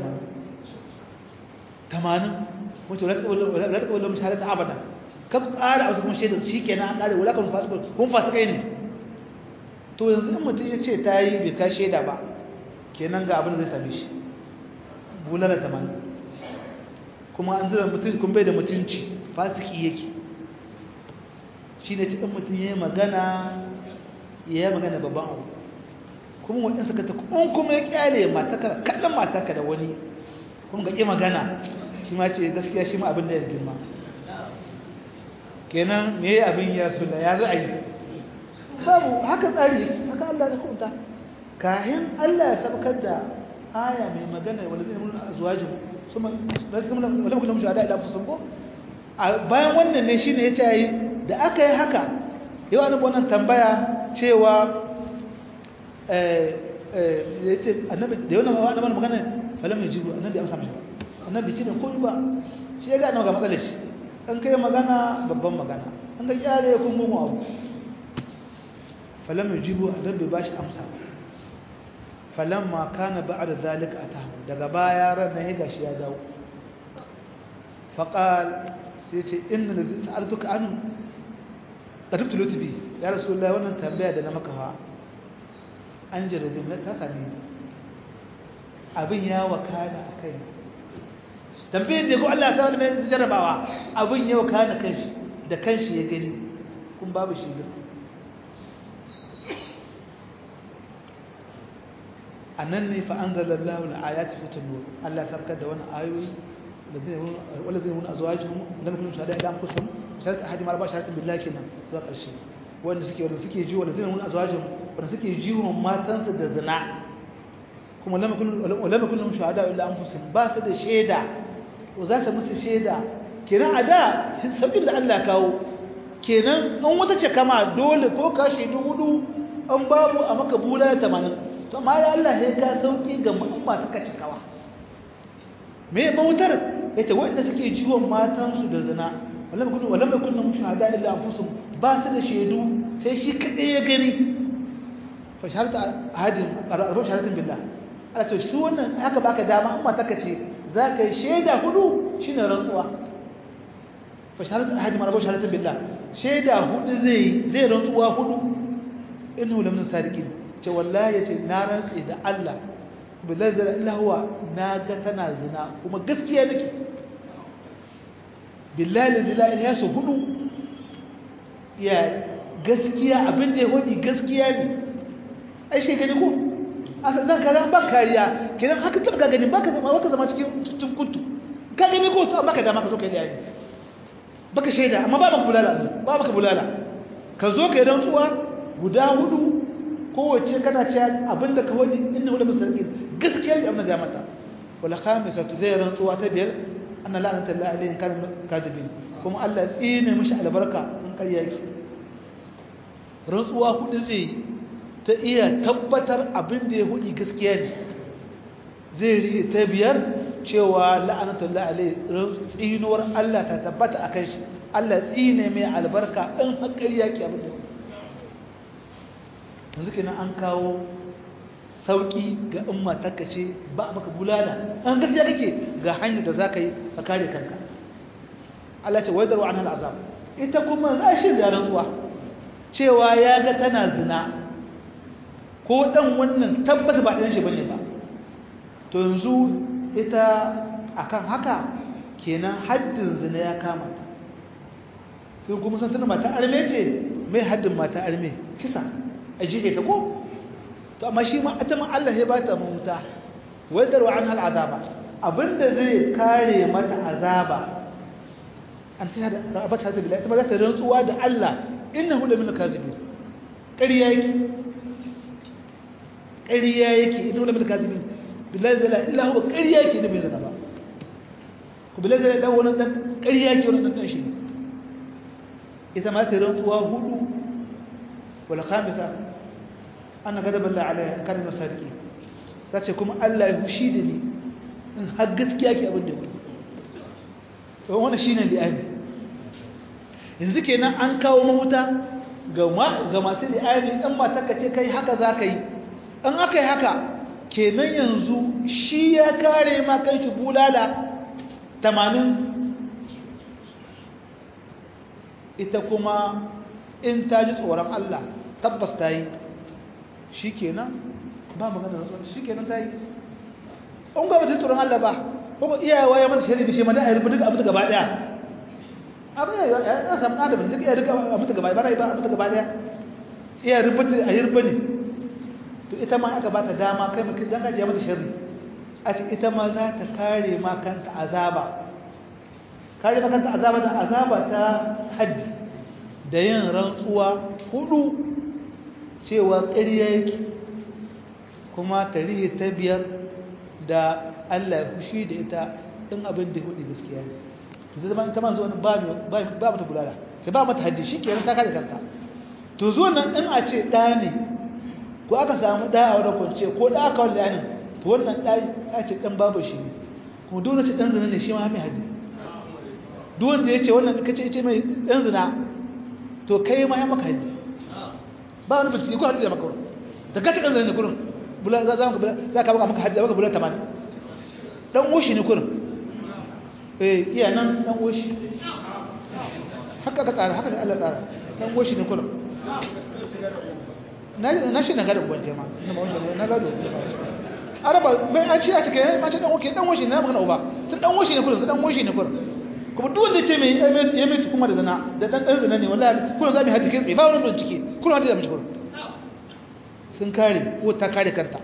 80 wato la ta kawalla mushahadata abada ka ƙara a wasu kuma shaida shikenan an ƙare wala kan fasu kun fasu kai ne to yanzu in mutum ya ce ta yi bai ka shaida ba kenan ga abin da zai same shi bulala 80 kuma an zira mutum kun bai da mutunci fasiki yake shi ne cikin mutum ya yi magana ya yi magana babban abu kuma waɗansu ka ta kun kuma ya kyale mataka kallon mataka da wani kuma ga ƙi magana shi ma ce gaskiya shi ma abin da ya girma kenan me ya abin ya sula ya za a yi babu haka tsari yake haka Allah ya kunta kayan Allah ya sabkar da aya mai magana wanda zai nuna azwajin suma wala kuma mu shahada ila fusun ko bayan wannan ne shine yace yi da aka yi haka yau annabi wannan tambaya cewa eh eh yace annabi da yau annabi magana falam yajibu annabi amsa mishi annabi ce da ko ba shi ya ga annabi ga matsalar shi an kai magana babban magana an ga kyale kun mu abu falam yajibu annabi ba shi amsa falamma kana ba'da zalika atahu daga baya ran ne gashi ya dawo faqal sai ce inna lazi sa'altuka an qadibtu lutbi ya rasulullahi wannan tambaya da na maka fa an jarabi na ta sami abin ya wakana akai tambayar da ko Allah ta mai jarabawa abin ya wakana kanshi da kanshi ya gani kun babu shi a nan ne fa an zala Allah na ayati fitin nur Allah sarkar da wani ayoyi wanda zai wani azuwajin lam kun shahada idan kusum sharta hadi mar ba sharatin billahi kenan zuwa karshe wanda suke wanda suke jiwo wanda zai wani azuwajin wanda suke jiwo matansu da zina kuma lam kun lam kun shahada illa anfusum ba su da shaida to za ta musu shaida kenan a da saukin da Allah kawo kenan an wata ce kama dole ko ka shaidu hudu an babu a maka bula 80 to amma ya Allah sai ka sauki ga mu'amma ta kace kawa me mautar yace wanda suke jiwon matan su da zina wallahi kullu wallahi kullu mushahada illa anfusum ba su da shedu sai shi kadai ya gani fa sharta hadin arfa sharatin billah ala to shi wannan haka baka dama amma ta kace zaka yi sheda hudu shine rantsuwa fa sharta hadin arfa sharatin billah sheda hudu zai zai rantsuwa hudu innahu lam sadiqin ce wallahi ya ce na rantsi da Allah bilazar illahuwa na ga tana zina kuma gaskiya nake billahi da zila'i ya su hudu ya gaskiya abin da ya hudu gaskiya ne ai shi gani ko asa zan kaza ba kariya kenan haka tabbaka gani baka zama baka zama cikin cikin kuntu ka gani ko to amma ka dama ka zo kai da yayi baka shaida amma ba baka bulala ba baka bulala ka zo kai rantsuwa guda hudu kowace kana ce abinda ka wani inna wala mustaqim gaskiya ne amma ga mata wala khamisatu zai rantsuwa ta biyar anna la'nata lillahi alayhi kan kazibin kuma Allah ya tsine mishi albarka in ƙarya yake rantsuwa hudu zai ta iya tabbatar abin da ya hudi gaskiya ne zai rike ta biyar cewa la'nata lillahi alayhi tsinuwar Allah ta tabbata akan shi Allah tsine mai albarka in har ƙarya yake abin da yanzu kenan an kawo sauki ga in matarka ce ba maka bulala an gaskiya kake ga hanyar da zaka yi ka kare kanka Allah ce waidaru an azab ita kuma za shi da rantsuwa cewa ya ga tana zina ko dan wannan tabbata ba dan shi bane ba to yanzu ita akan haka kenan haddin zina ya kama ta sai kuma san tana mata arme ce mai haddin mata arme kisa a jike ta ko to amma shi ma ita ma Allah ya bata mahuta wadar wa anhal azaba abinda zai kare mata azaba an ta da rabata ta billahi ita ma za ta rantsuwa da Allah innahu la min kazibin ƙarya yake ƙarya yake innahu la min kazibin billahi la illa huwa ƙarya yake da bai zana ba ku billahi la dan wannan dan ƙarya yake wannan dan shi ita ma ta rantsuwa hudu wal khamisa ana gadaban la alaiha kan masarki tace kuma Allah ya hushi da ni in har gaskiya ke abin da ku to wannan shine li'ani yanzu kenan an kawo mahuta ga masu li'ani ɗan matarka ce kai haka za ka yi an aka yi haka kenan yanzu shi ya kare ma kan shi bulala tamanin ita kuma in ta ji tsoron Allah tabbas ta yi shi kenan ba magana da shi kenan ta yi an ga mata tsoron Allah ba ko iyayewa ya mata shari'a bishe mata a yi rubuta abu gaba daya abin ya ya samu adamin duk iya rika abu gaba ba ba abu gaba daya iya rubuta a yi rubuta ne to ita ma aka ba ta dama kai mutum dan kaje mata shari'a a ce ita ma za ta kare ma kanta azaba kare ma kanta azaba da azaba ta haddi da yin rantsuwa hudu cewa ƙarya yake kuma tarihi ta biyar da Allah ya fushi da ita in abin da hudu gaskiya ne to zai zama ita ma zuwa ba ba ba mata bulala kai ba mata haddi shikenan ta kare kanta to zuwa nan in a ce ɗa ne ko aka samu ɗa a wadda kwance ko ɗa aka wanda ne to wannan ɗa ya ce ɗan babu shi ne kuma dole ce ɗan zina ne shi ma mai haddi duk wanda ya ce wannan kace ce mai ɗan zina to kai ma ya maka haddi ba wani bincike ko haddi da maka da kace ɗan zina ne kurin bula za ka za ka maka haddi maka bula tamanin dan woshi ne kurin eh iya nan dan woshi haka ka tsara haka Allah tsara dan woshi ne kurin na shi na gado gwanje ma na ma wanke na gado araba bai an ci a cikin ma ce dan woke dan woshi ne na magana uba tun dan woshi ne kurin dan woshi ne kurin kuma duk wanda ce mai ya mai kuma da zina da dan dan zina ne wallahi kullum za mu haɗi kai tsaye ba wani bincike kullum haɗi da mu kullum sun kare ko ta kare kanta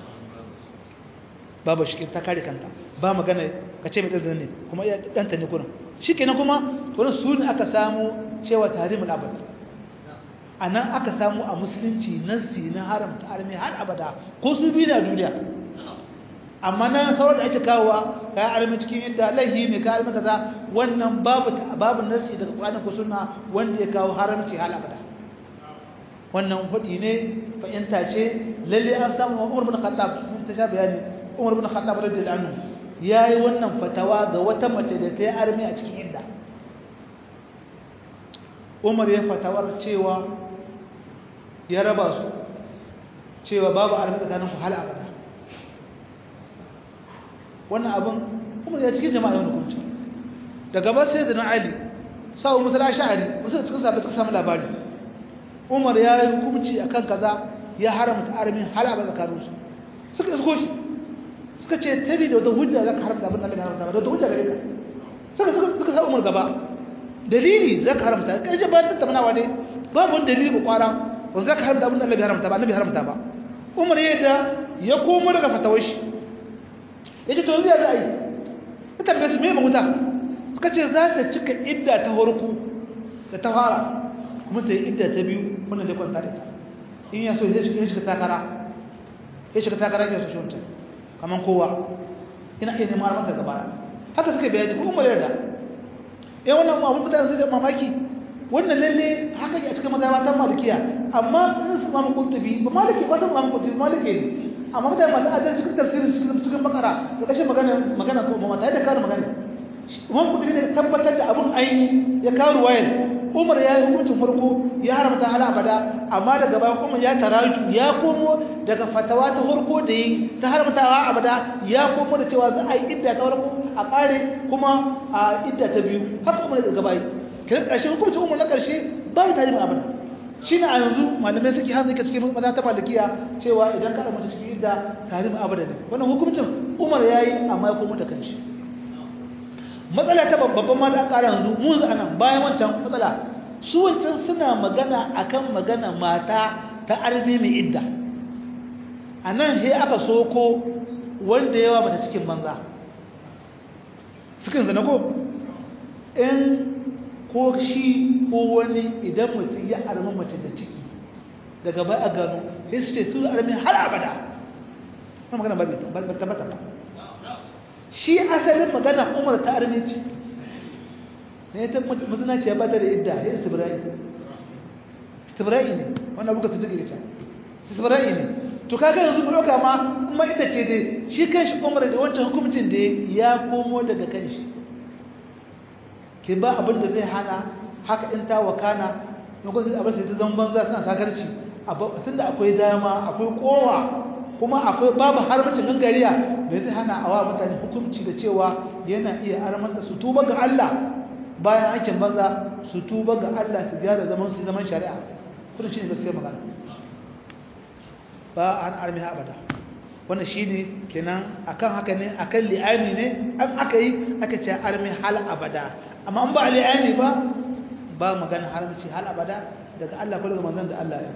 babu shi ta kare kanta ba magana ka ce mai dan zina ne kuma ya danta ne kullum shikenan kuma to su ne aka samu cewa tarimul abad anan aka samu a musulunci nasi na haramta arme har abada ko su biyu na duniya amma nan sauran da ake kawowa ka armi cikin inda laihi mai ka armi kaza wannan babu babu nasi daga Qur'ani ko sunna wanda ya kawo haramci hal abada wannan hudi ne fahimta ce lalle an samu Umar bin Khattab mun ta sha bayani Umar bin Khattab radiyallahu anhu yayi wannan fatawa ga wata mace da ta yi armi a cikin inda Umar ya fatawar cewa ya raba su cewa babu armi tsakanin ku hal abada wannan abin kuma ya cikin jama'a yau hukunci daga ba sai da na ali sa'u musala sha'ari wasu da cikin sabbin suka samu labari umar ya yi hukunci a kan kaza ya haramta armin halaba tsakaninsu suka isko shi suka ce tabi da wata hujja za ka haramta abin da Allah haramta ba da wata hujja gare ka suka suka suka sa umar gaba dalili za ka haramta ƙarshe ba ta tattaunawa ne babu wani dalili ba kwara wanda za ka haramta abin da Allah haramta ba annabi haramta ba umar ya da ya komo daga fatawar shi ya ce to yanzu ya za a yi ta tambaye su mai mahuta suka ce za ta cika idda ta horku da ta fara kuma ta yi idda ta biyu wannan da kwanta da ta in ya so ya shiga takara ya shiga takara ya so shi wancan kamar kowa ina iya neman mata gaba haka suka bayani ko umar yarda ya wannan abun mutane sai mamaki wannan lalle haka ke a cikin mazhabatan malikiya amma in su mamu kutubi ba maliki ba san mamu kutubi maliki ne amma mutane masu ajiyar cikin tafsirin cikin cikin bakara da kashin magana magana ko mata yadda kawo magana imam kutubi ne tabbatar da abun aini ya kawo ruwayar umar ya yi hukuncin farko ya haramta hala abada amma daga bayan umar ya taraju ya komo daga fatawa ta farko da yi ta haramtawa abada ya komo da cewa za a yi idda ta farko a kare kuma a idda ta biyu haka umar daga bayi kiran ƙarshe hukuncin umar na ƙarshe babu tarihin abada shi ne a yanzu malamai suke hannu ke cikin maza ta malikiya cewa idan ka mace cikin idda tarihin abada ne wannan hukuncin umar ya yi amma ya komo da kanshi matsala ta babban ma da ƙara yanzu mun zu anan bayan wancan matsala su wancan suna magana akan magana mata ta arme mai idda a nan he aka soko wanda yawa mata cikin banza cikin zana ko in ko shi ko wani idan mutum ya armi mace da ciki daga bai a gano sai su ce su armi har abada na magana ba tabbata ba shi asalin magana umar ta armi ce ne ta mazinaci ya bata da idda ya istibirai istibirai ne wannan buka su jike ta istibirai ne to kaga yanzu mu ɗauka ma kuma ita ce dai shi kanshi umar da wancan hukumcin da ya komo daga kanshi ke ba abin da zai hana haka in ta wakana na kusa abin sai ta zama banza suna sakarci tun da akwai dama akwai kowa kuma akwai babu harbacin gangariya da zai hana awa mutane hukunci da cewa yana iya armanta su tuba ga Allah bayan aikin banza su tuba ga Allah su gyara zaman su zaman shari'a kuma shi ne gaskiya magana ba an armi abada wannan shi ne kenan akan haka ne akan li'ani ne an aka yi aka ce armi hal abada amma an ba li'ani ba ba magana haramci hal abada daga Allah ko daga manzon da Allah ya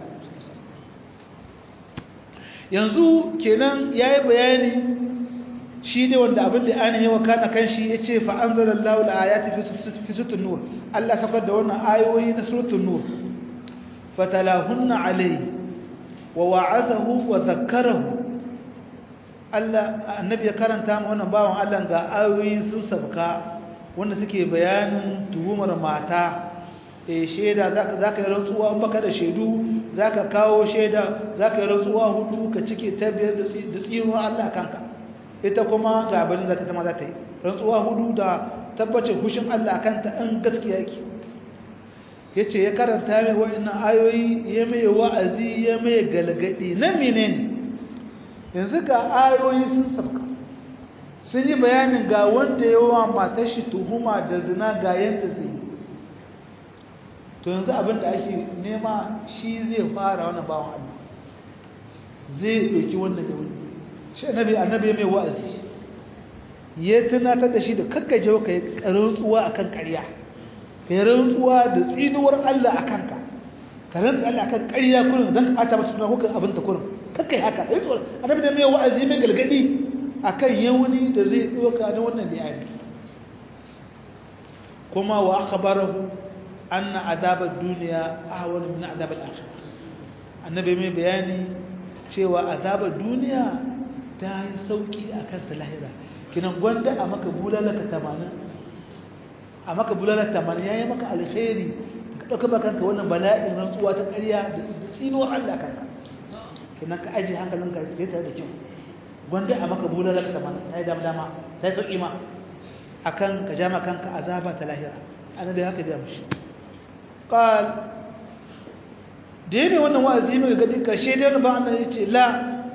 yanzu kenan yayi bayani shi ne wanda abin da an yi wa kana kan shi yace fa anzalallahu al-ayati fi suratul nur Allah safar da wannan ayoyi na suratul nur fatalahunna alayhi wa wa'azahu wa dhakkarahu Allah annabi ya karanta mu wannan bawon Allah ga ayoyi sun sabka wanda suke bayanin tuhumar mata eh sheda zaka zaka yi rantsuwa in baka da shedu zaka kawo sheda zaka yi rantsuwa hudu ka cike ta biyar da tsinuwar Allah kanka ita kuma ga abin da ta ma za ta yi rantsuwa hudu da tabbacin hushin Allah kanta in gaskiya yake yace ya karanta mai wa'annan ayoyi ya mai wa'azi ya mai galgadi na menene yanzu ga ayoyi sun sabka sun yi bayanin ga wanda yawa matar shi tuhuma da zina ga yanda zai yi to yanzu abin da ake nema shi zai fara wannan bawan Allah zai ɗauki wannan da wani shi annabi annabi mai wa'azi ya tunatar da shi da kakkaje ka yi rantsuwa akan ƙarya ka yi rantsuwa da tsinuwar Allah a kanka ka rantsa Allah akan ƙarya kullum don ka ɓata masa suna hukun abin ta kullum kakkai haka yi tsoron annabi da mai wa'azi mai galgadi akan yawuni da zai ɗauka na wannan da ya kuma wa akhbarahu anna azabar duniya ahwal min azabar akhirah annabi mai bayani cewa azabar duniya ta yi sauki akan ta lahira kinan gwanda a maka bulalaka 80 a maka bulalaka 80 yayi maka alkhairi ka dauka maka kanka wannan bala'in rantsuwa ta ƙarya da tsinuwar Allah kanka kinan ka aje hankalinka sai tare da kyau gwanda a maka bulalaka 80 ta yi dama dama ta yi sauki ma akan ka jama kanka azaba ta lahira annabi haka ya mushi قال ديني وانا وازي من قد كشي دين با انا يجي لا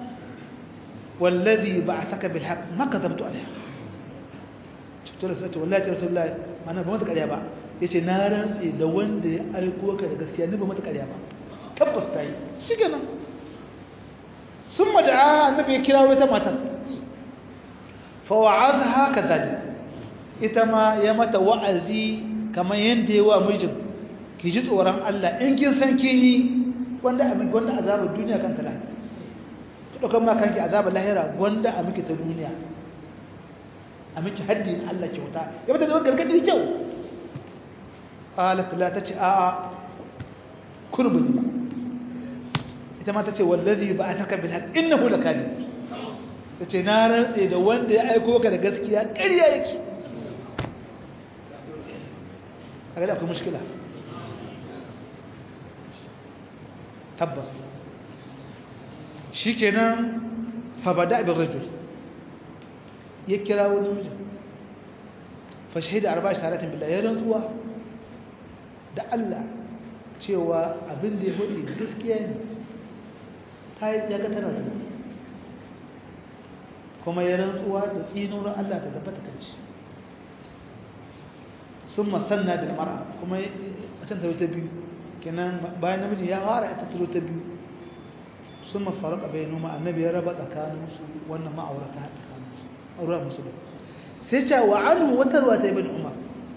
والذي بعثك بالحق ما كذبت عليها شفت له سألت والله يا رسول الله ما انا بمتك عليها با yace na rantsi da wanda ya aiko ka da gaskiya ni ba mata ƙarya ba tabbas ta yi shi kenan sun mada'a annabi ya kira wata matar fa wa'azha kadhalik ita ma ya mata wa'azi kamar yanda ya wa mijin ki ji tsoron Allah in kin san kin yi wanda a miki wanda azabar duniya kan ta lahira ki daukan ma kanki azabar lahira wanda a miki ta duniya a miki haddin Allah kyauta ya bata da gargadi kyau qalat la tace a a kurbun ba ita ma tace wallazi ba'athaka bil haqq innahu lakadib tace na rantse da wanda ya aiko ka da gaskiya ƙarya yake kaga da akwai mushkila tabbas shi kenan fabada abin rajul ya kira wani mijin fashahida arba shi taratin billah ya rantsuwa da Allah cewa abin da ya hudu gaskiya ne ta yi ya ga tana zuwa kuma ya rantsuwa da tsinunan Allah ta tabbata kan shi sun masanna da mara kuma a can ta biyu kenan bayan namiji ya fara ita turo ta biyu sun mafaraka bai noma annabi ya raba tsakaninsu wannan ma'aurata tsakaninsu auren musulun sai ce wa anu wata ruwa ta ibn umar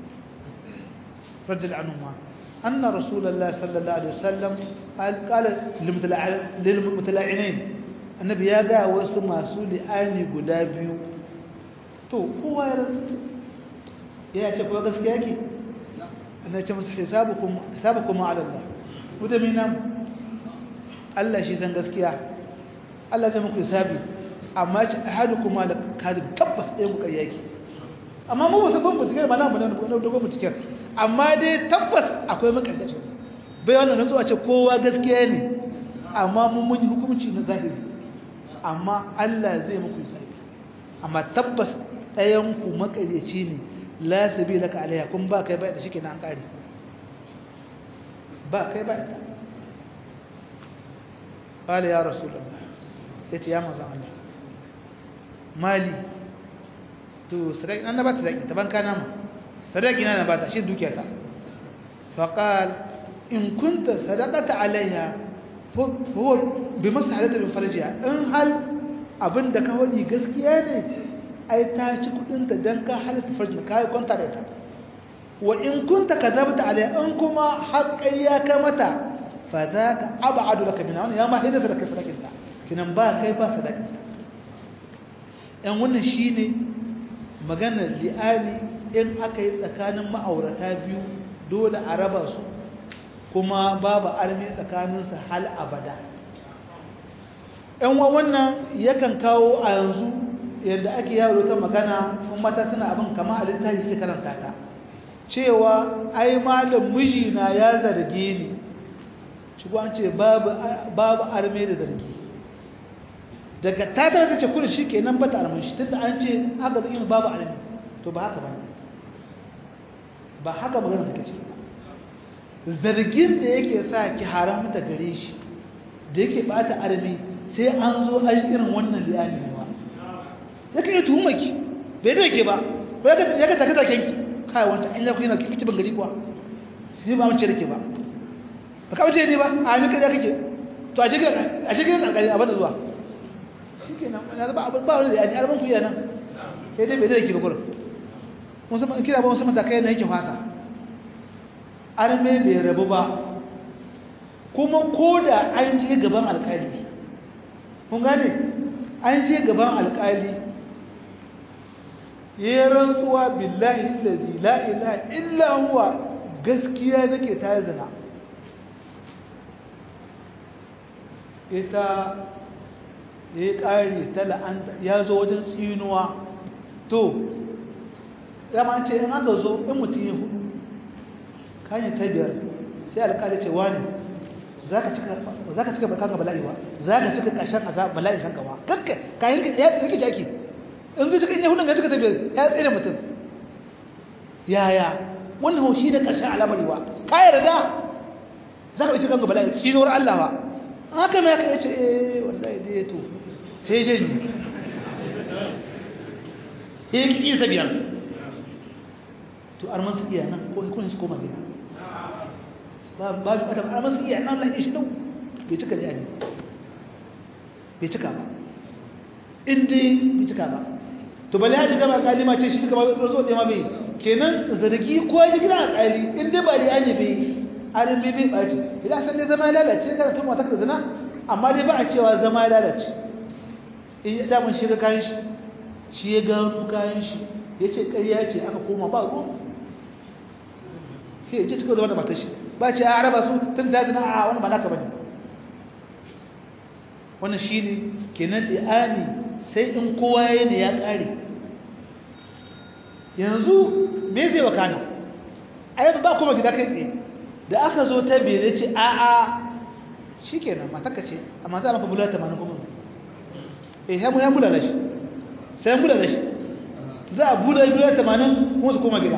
rajul anu ma anna rasulullah sallallahu alaihi wasallam qala lil mutala'inain annabi ya ga wasu masu li'ani guda biyu to kowa ya rasu ya ce ko gaskiya ke annabi ce musu hisabukum hisabukum ala Allah wanda mai nan Allah shi san gaskiya Allah zai muku hisabi amma ce ahadukum ala kadib tabbas dai ku ƙarya ki amma mu wasu ban mutukar ba na mu nan da ban mutukar amma dai tabbas akwai makarkaci bai wannan nan zuwa ce kowa gaskiya ne amma mun mun yi hukunci na zahiri amma Allah zai muku hisabi amma tabbas ɗayan ku makaryaci ne la sabila ka alaiha kun ba kai bai da shike na kare ba kai ba ita ƙala ya rasulullah ya ce ya mazan Allah mali to sadaki an na ba ta sadaki ta banka nama sadaki na na ba ta shi dukiyata faƙal in kunta sadakata alaiha huwa bi maslahalata min farjiha in hal abinda ka wani gaskiya ne ai ta ci kudinta dan ka halatta farjin ka yi kwanta da ita wa in kunta kadabta alaiha in kuma haƙƙai ya kai mata fa za ka abadu laka min wannan ya ma hidda da kai sadakinta kinan ba kai ba sadakinta yan wannan shine maganar li'ani in aka yi tsakanin ma'aurata biyu dole a raba su kuma babu armi tsakaninsu hal abada yan wannan yakan kawo a yanzu yadda ake yawo ta magana kuma mata suna abin kama a littafi sai karanta ta cewa ai malam mijina ya zarge ni shi an ce babu arme da zargi daga ta ta ce kudu shi ke nan bata arme shi tunda an ce aka zai babu arme to ba haka ba ba haka magana take ciki zargin da yake sa ki haramta gare shi da yake bata arme sai an zo an irin wannan liyani ne ba ya kan yi tuhumar ki bai da ke ba ya ka taka zaken ki kai wanta an yaku yana kiki ban gari kuwa ni ba mace da ke ba ba ka mace ne ba a ni kaza kake to a cikin a cikin alƙali a bada zuwa shikenan na ba abin ba wani da yani arban ku yana sai dai bai da ke ba kullum mun san kira ba mun san matakai na yake fasa arme bai rabu ba kuma ko da an je gaban alƙali kun gane an je gaban alƙali ya rantsuwa billahi allazi la ilaha illa huwa gaskiya nake ta zina ita ya ƙari ta la'anta ya zo wajen tsinuwa to ya ma ce in aka zo in mutum ya hudu kayan ta biyar sai alƙali ce wani za ka cika kanka bala'i ba za ka cika ƙarshen azab bala'in kanka ba kakka kayan ya rike jaki in zai cika in yahudun ga cika ta biyar ya tsere mutum yaya wannan haushi da ƙarshen alamari ba ka yarda za ka ɗauki kanka bala'i tsinuwar Allah ba haka mai aka yace eh wallahi dai ya tofi sai janyi sai ƙi ta biyar to arman su iya nan ko kun su koma gida ba ba bi adam arman su iya nan lafiya shi dau bai cika da yani bai cika ba in dai bai cika ba to bale ya shiga ba kalima ce shi duka ba zo da ma bai kenan zargi ko ya gida a kali in dai ba da yani bai arin bai bai baci idan san dai zama ya lalace kana tun mata ka zina amma dai ba a cewa zama ya lalace in ya damun shi ga kayan shi shi ya gano kayan shi ya ce ƙarya ce aka koma ba ruwan ke ce cikin zama da matar shi ba ce a raba su tun da zina a wani ba naka ba ne wannan shi ne kenan ɗi'ani sai in kowa ya ne ya ƙare yanzu me zai wakana a yadda ba kuma gida kai tsaye da aka zo ta bere ce a a shi kenan mataka ce amma za a maka bular tamanin kuma eh ya ya bular shi sai bular shi za a bular bular tamanin kuma su koma gida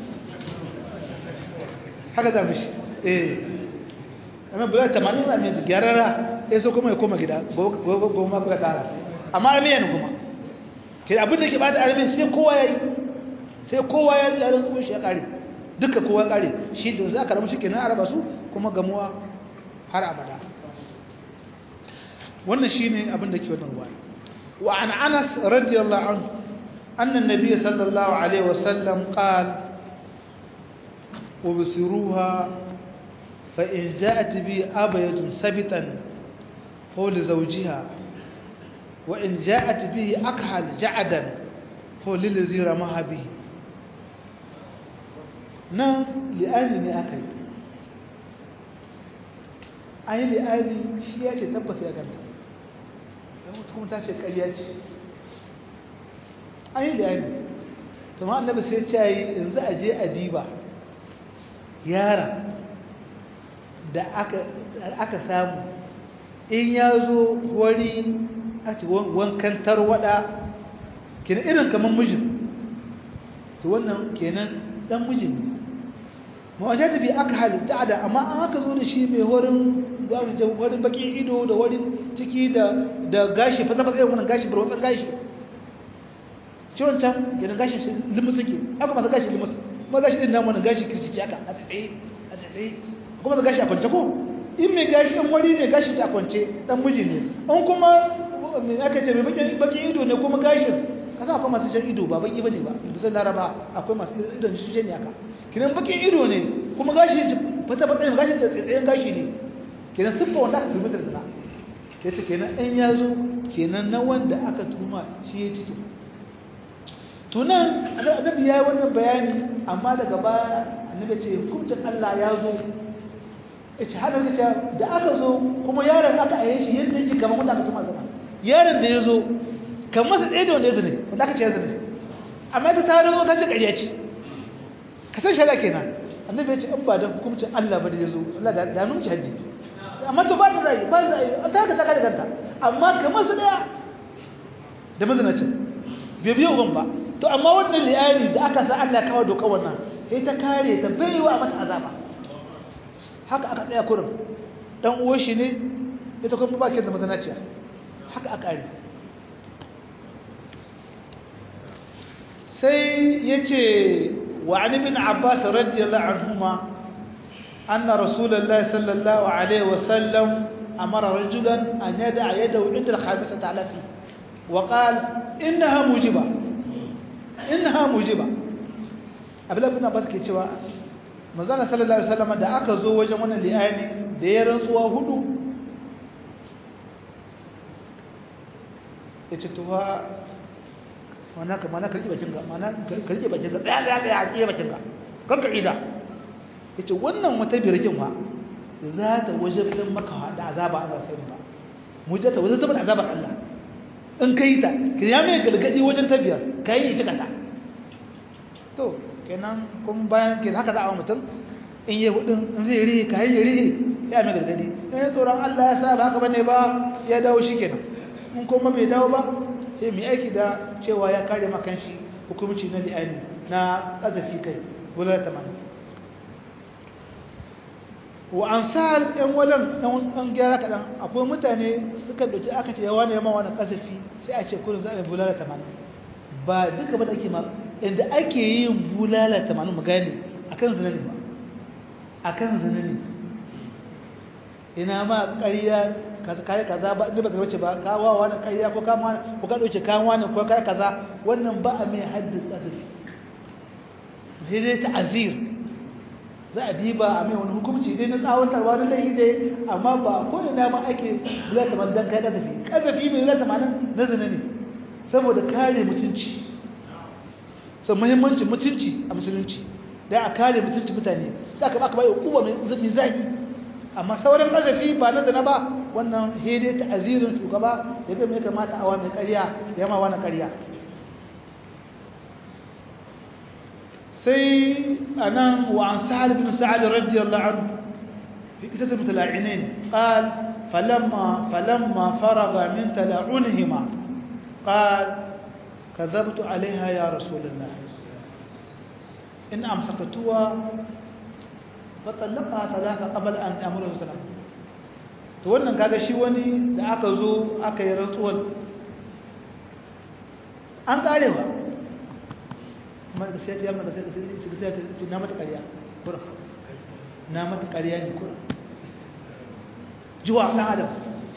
haka za mu shi eh amma bular tamanin na mai gyarara ya so kuma ya koma gida goma kuka tara amma armiya ne kuma ke abin da ke bada armiya sai kowa ya yi sai kowa ya yi yaran tsohon shi ya kare duka kowa ya kare shi da za ka ramu shi ke nan araba su kuma gamuwa har abada wannan shi ne abin da ke wannan ruwa wa an anas radiyallahu anhu annan nabiya sallallahu alaihi wasallam qal وبصروها فإن جاءت بي أبيض ثبتا فهو لزوجها وإن جاءت به أكحل جعدا فهو للذي رماها به نعم لأنني أكل أي لأني شيء تبس يا جنة kuma ta ce ƙarya ce an yi liyani to ma annabi sai ce yi yanzu a je a diba yara da aka samu in ya zo wari a ce wankan tarwada kenan irin kamar mijin to wannan kenan dan mijin ne mawajata bi aka halitta da amma an aka zo da shi mai horin horin bakin ido da horin ciki da da gashi fasa fasa irin wannan gashi barwatsan gashi ciwon can gidan gashi limus suke haka masu gashi limus ma gashi din namu wannan gashi kircici haka a tsaye a tsaye kuma da gashi a kwance ko in mai gashi in wari ne gashi ta kwance dan miji ne an kuma me aka ce mai bakin ido ne kuma gashin kasa akwai masu jan ido ba baki bane ba bisan laraba akwai masu idon shi ne haka kinan bakin ido ne kuma gashi fata fata ne gashi da tsayen gashi ne kinan siffa wanda aka turmi da zina ya ce kenan ɗan ya zo kenan na wanda aka tuma shi ya ciki tunan annabi ya yi wannan bayani amma daga baya annabi ce hukuncin Allah ya zo ya ce hada ce da aka zo kuma yaron aka aye shi yadda yake kamar wanda aka tuma zina yaron da ya zo kamar masa ɗaya da wanda ya zane wanda aka ce ya zane amma ta tare zo ta ce ƙarya ce ka san shari'a kenan annabi ya ce in ba da hukuncin Allah ba da ya zo Allah da nunci haddi amma to ba da zai ba da zai ta ka ta ka da kanta amma kamar su daya da mazinacin bai biyo uban ba to amma wannan liyari da aka sa Allah kawo doka wannan sai ta kare ta baiwa mata azaba haka aka tsaya kurin dan uwan shi ne ita kuma ba ke da mazinaciya haka aka kare sai yace wa an ibn abbas radiyallahu anhuma anna rasulullahi sallallahu alaihi wasallam amara rajulan an yada'a yadahu inda al-khamisati ala fi wa qala innaha mujiba innaha mujiba abdullahi ibn abbas ke cewa manzon sallallahu alaihi wasallam da aka zo wajen wannan li'ani da ya rantsuwa hudu yace to fa mana ka mana karki bakin ka mana karki bakin ka tsaya tsaya tsaya tsaya bakin ka kan ka ida yace wannan wata birkin fa za ta wajabtar maka da azaba Allah sai ba mujata wajabtar da azabar Allah in kai ta ki ya mai galgadi wajen tabiyar kai ita kata to kenan kun bayan ke haka za a mutum in yi hudun in zai rihi ka yi rihi ya mai gargadi in tsoron Allah ya sa ba haka bane ba ya dawo shi kenan in kuma bai dawo ba sai mai aiki da cewa ya kare makan shi hukumci na li'ani na kazafi kai bular tamanin wa an sa ɗan walan ɗan gyara kaɗan akwai mutane suka ɗauki aka ce yawa ne yamma wani kazafi sai a ce kurin za a yi bulala tamanin ba duka ba da ake ma inda ake yin bulala tamanin mu gane a kan zina ne ba a kan zina ne ina ma ƙarya kayi kaza ba inda ba ka wace ba kawo wani ƙarya ko kama ko ka ɗauke kawo wani ko kayi kaza wannan ba a mai haddin kasafi sai dai ta'azir za a diba a mai wani hukumci dai na tsawatarwa na laifi dai amma ba ko ina ma ake bulala tamanin don kai kasafi kasafi mai bulala tamanin na zina ne saboda kare mutunci sau muhimmancin mutunci a musulunci da a kare mutunci mutane za ka baka bai hukuma mai zagi amma sauran ƙazafi ba na zana ba wannan hede ta azirin shugaba ya bai mai kamata awa mai ƙarya ya ma wani ƙarya sai a nan wa an sa'ad bin sa'ad radiyallahu anhu fi kisat mutala'inin qal falamma falamma faraga min tala'unihima qal كذبت عليها يا رسول الله إن أمسكتها فطلقها ثلاثة قبل أن أمره سلام to wannan kaga shi wani da aka zo aka yi rantsuwar an karewa amma da sai ya mata sai ya ce na mata ƙarya kura na mata ƙarya ne kura juwa ɗan adam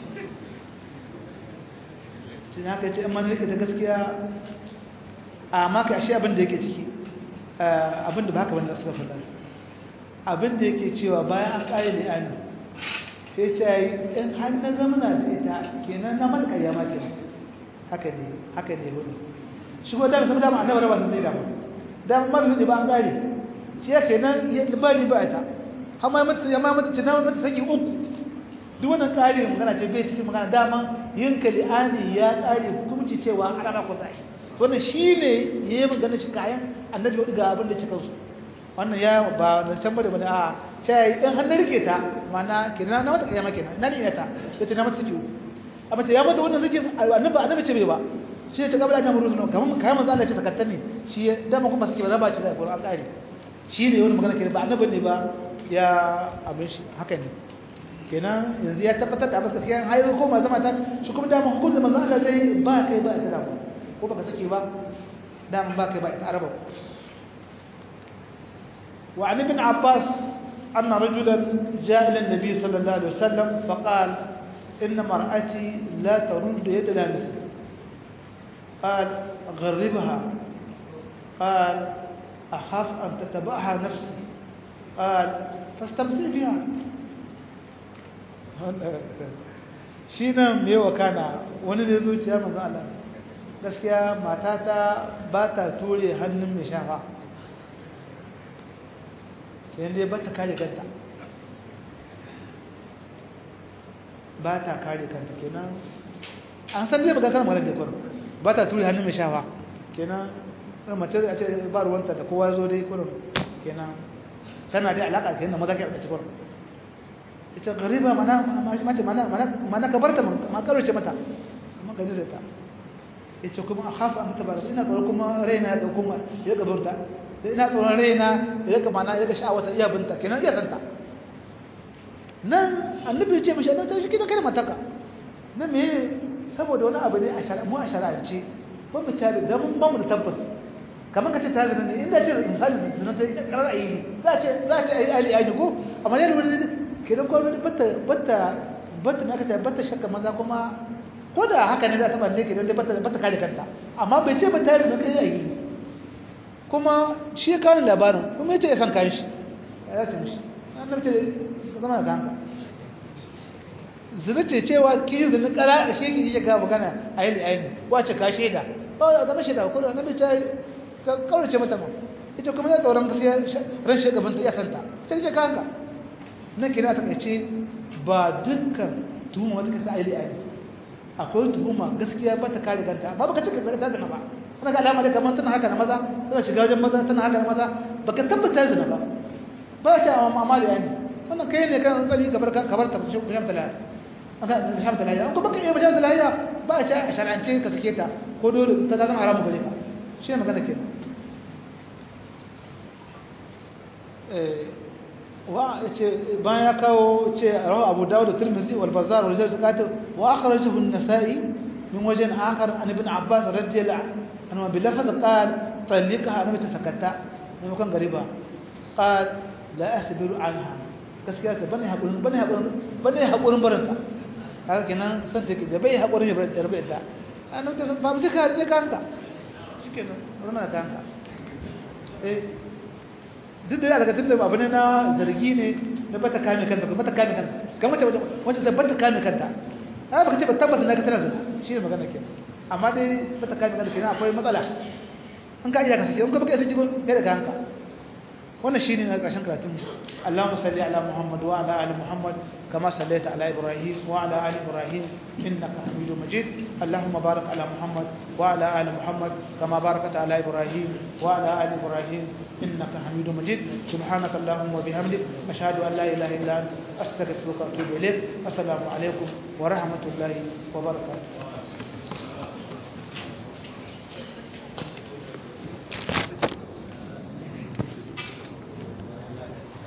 shi ne haka ce an mani rike da gaskiya a maka ashe abin da yake ciki abin da ba haka wanda suka faɗa abin da yake cewa bayan an ƙare da yani sai ce yi in har na zamana da ita kenan na mata ƙarya ma kenan haka ne haka ne hudu shi ko dama saboda annabi raba ta zai damu dan mar hudu ba an ƙare shi ya kenan ya ba ni ba ita har ma mata ya ma mata tana mata saki uku duk wannan ƙari magana ce bai cikin magana dama yin kali'ani ya ƙare hukunci cewa ana ba ku zai wannan shi ne ya yi magana shi kayan annabi wadda ga abin da cikin su wannan ya ba da can bane bane a sai ɗan hannun rike ta mana ke na mata kayama kenan na ne ta ya ce na mata suke amma ya mata wannan suke annabi annabi ce bai ba shi ya ce kabla ta muru sunan kamar kayan manzo Allah ya ce takattar ne shi ya dama kuma suke raba ce da Qur'an ƙari shi ne wani magana kenan ba annabi ne ba ya abin shi haka ne kenan yanzu ya tabbatar da abin gaskiya har ko ma zama ta shi kuma dama hukuncin manzo Allah zai ba kai ba ita dama ko baka sake ba dama ba kai ba ita araba wa an ibn abbas anna rajulan jaa ila an-nabi sallallahu alaihi wasallam faqala إن مرأتي لا ترد يد لامسة قال غربها قال أخاف أن تتبعها نفسي قال فاستمتع بها shi nan mai wakana wani da zuciya manzo Allah gaskiya matata ba ta ture hannun mai shafa kenan dai ba ta kare kanta ba ta kare kanta kenan an san dai ba gasar mara da kwaro ba ta ture hannun mai shafa kenan ɗan mace a ce ba ruwanta da kowa zo dai kwaro kenan tana dai alaƙa kenan da maza ke a cikin kwaro ita gariba mana mace mana ka barta ma karuce mata amma gani da ta ita kuma a hafa an ta barata ina tsoron kuma raina ya ɗauko ma ya ga burta ina tsoron raina ya ga mana ya ga sha'awata iya binta kenan iya santa nan annabi ce mashi annabi shi kina kai mataka nan me saboda wani abu ne a shari'a mu a shari'ance ba mu tare da mun ba mu da tabbas kamar ka ce ta zina ne inda ce misali zina ta karar ayi ne za a ce za a ce ayi ali ayi ko amma ne wani kidan ko wani batta batta batta ne aka ce batta shakka maza kuma ko da haka ne za ta balle kidan dai batta batta kare kanta amma bai ce ba ta zina kai ayi kuma shi ya kawo labarin kuma ya ce ya san kayan shi ya ce mishi annabi ce zama da kanka zina ce cewa kiyin zina kara da shi ya ga magana a yi aini wace ka shaida ba da zama shaida ko da nabi ta ka kaurace mata ma ita kuma ya tsoron gaskiya ran shi gaban ta iya santa ita ce kanka na kira ta kace ba dukkan tuhuma wata kasa ayi aini akwai tuhuma gaskiya ba ta kare kanta ba baka cika ta zina ba kana ga alama da kamar tana haka na maza tana shiga wajen maza tana haka na maza baka tabbata zina ba ba ta amma da aini wannan kai ne kan tsari kabar kabar ta shi bisham talaya aka bisham talaya ko baka iya bisham talaya ba a ci a shar'ance ka sake ta ko dole ta zama haramu gare ka shi ne magana ke wa ce bayan ya kawo ce rawa abu dawud da tirmidhi wal bazzar wal jazz qatil wa akhrajahu an-nasa'i min wajhin akhar an ibn abbas radiyallahu anhu bi lafaz qala talliqaha annabi ta sakatta ne kan gariba qala la asbiru anha gaskiya ce bane hakurin bane hakurin bane hakurin baranta kaga kenan san take da bai hakurin ya baranta rabe ta annabi ta ba mu ka rike kanka shikenan zama da kanka eh duk da daga tunda abu ne na zargi ne na bata kame kanta ba bata kame kanta kamar ce wacce ta bata kame kanta ai baka ce ba tabbata na ka tana da shi ne magana kenan amma dai bata kame kanta kenan akwai matsala an ka iya ka sake in ka baka iya sake kai da kanka wannan shine na ƙarshen karatun Allahumma salli ala Muhammad wa ala ali Muhammad kama sallaita ala Ibrahim wa ala ali Ibrahim innaka Hamidum Majid Allahumma barik ala Muhammad wa ala ali Muhammad kama barakta ala Ibrahim wa ala ali Ibrahim innaka Hamidum Majid subhanaka Allahumma wa bihamdik ashhadu an la ilaha illa anta astaghfiruka wa atubu ilaik assalamu alaikum wa rahmatullahi wa barakatuh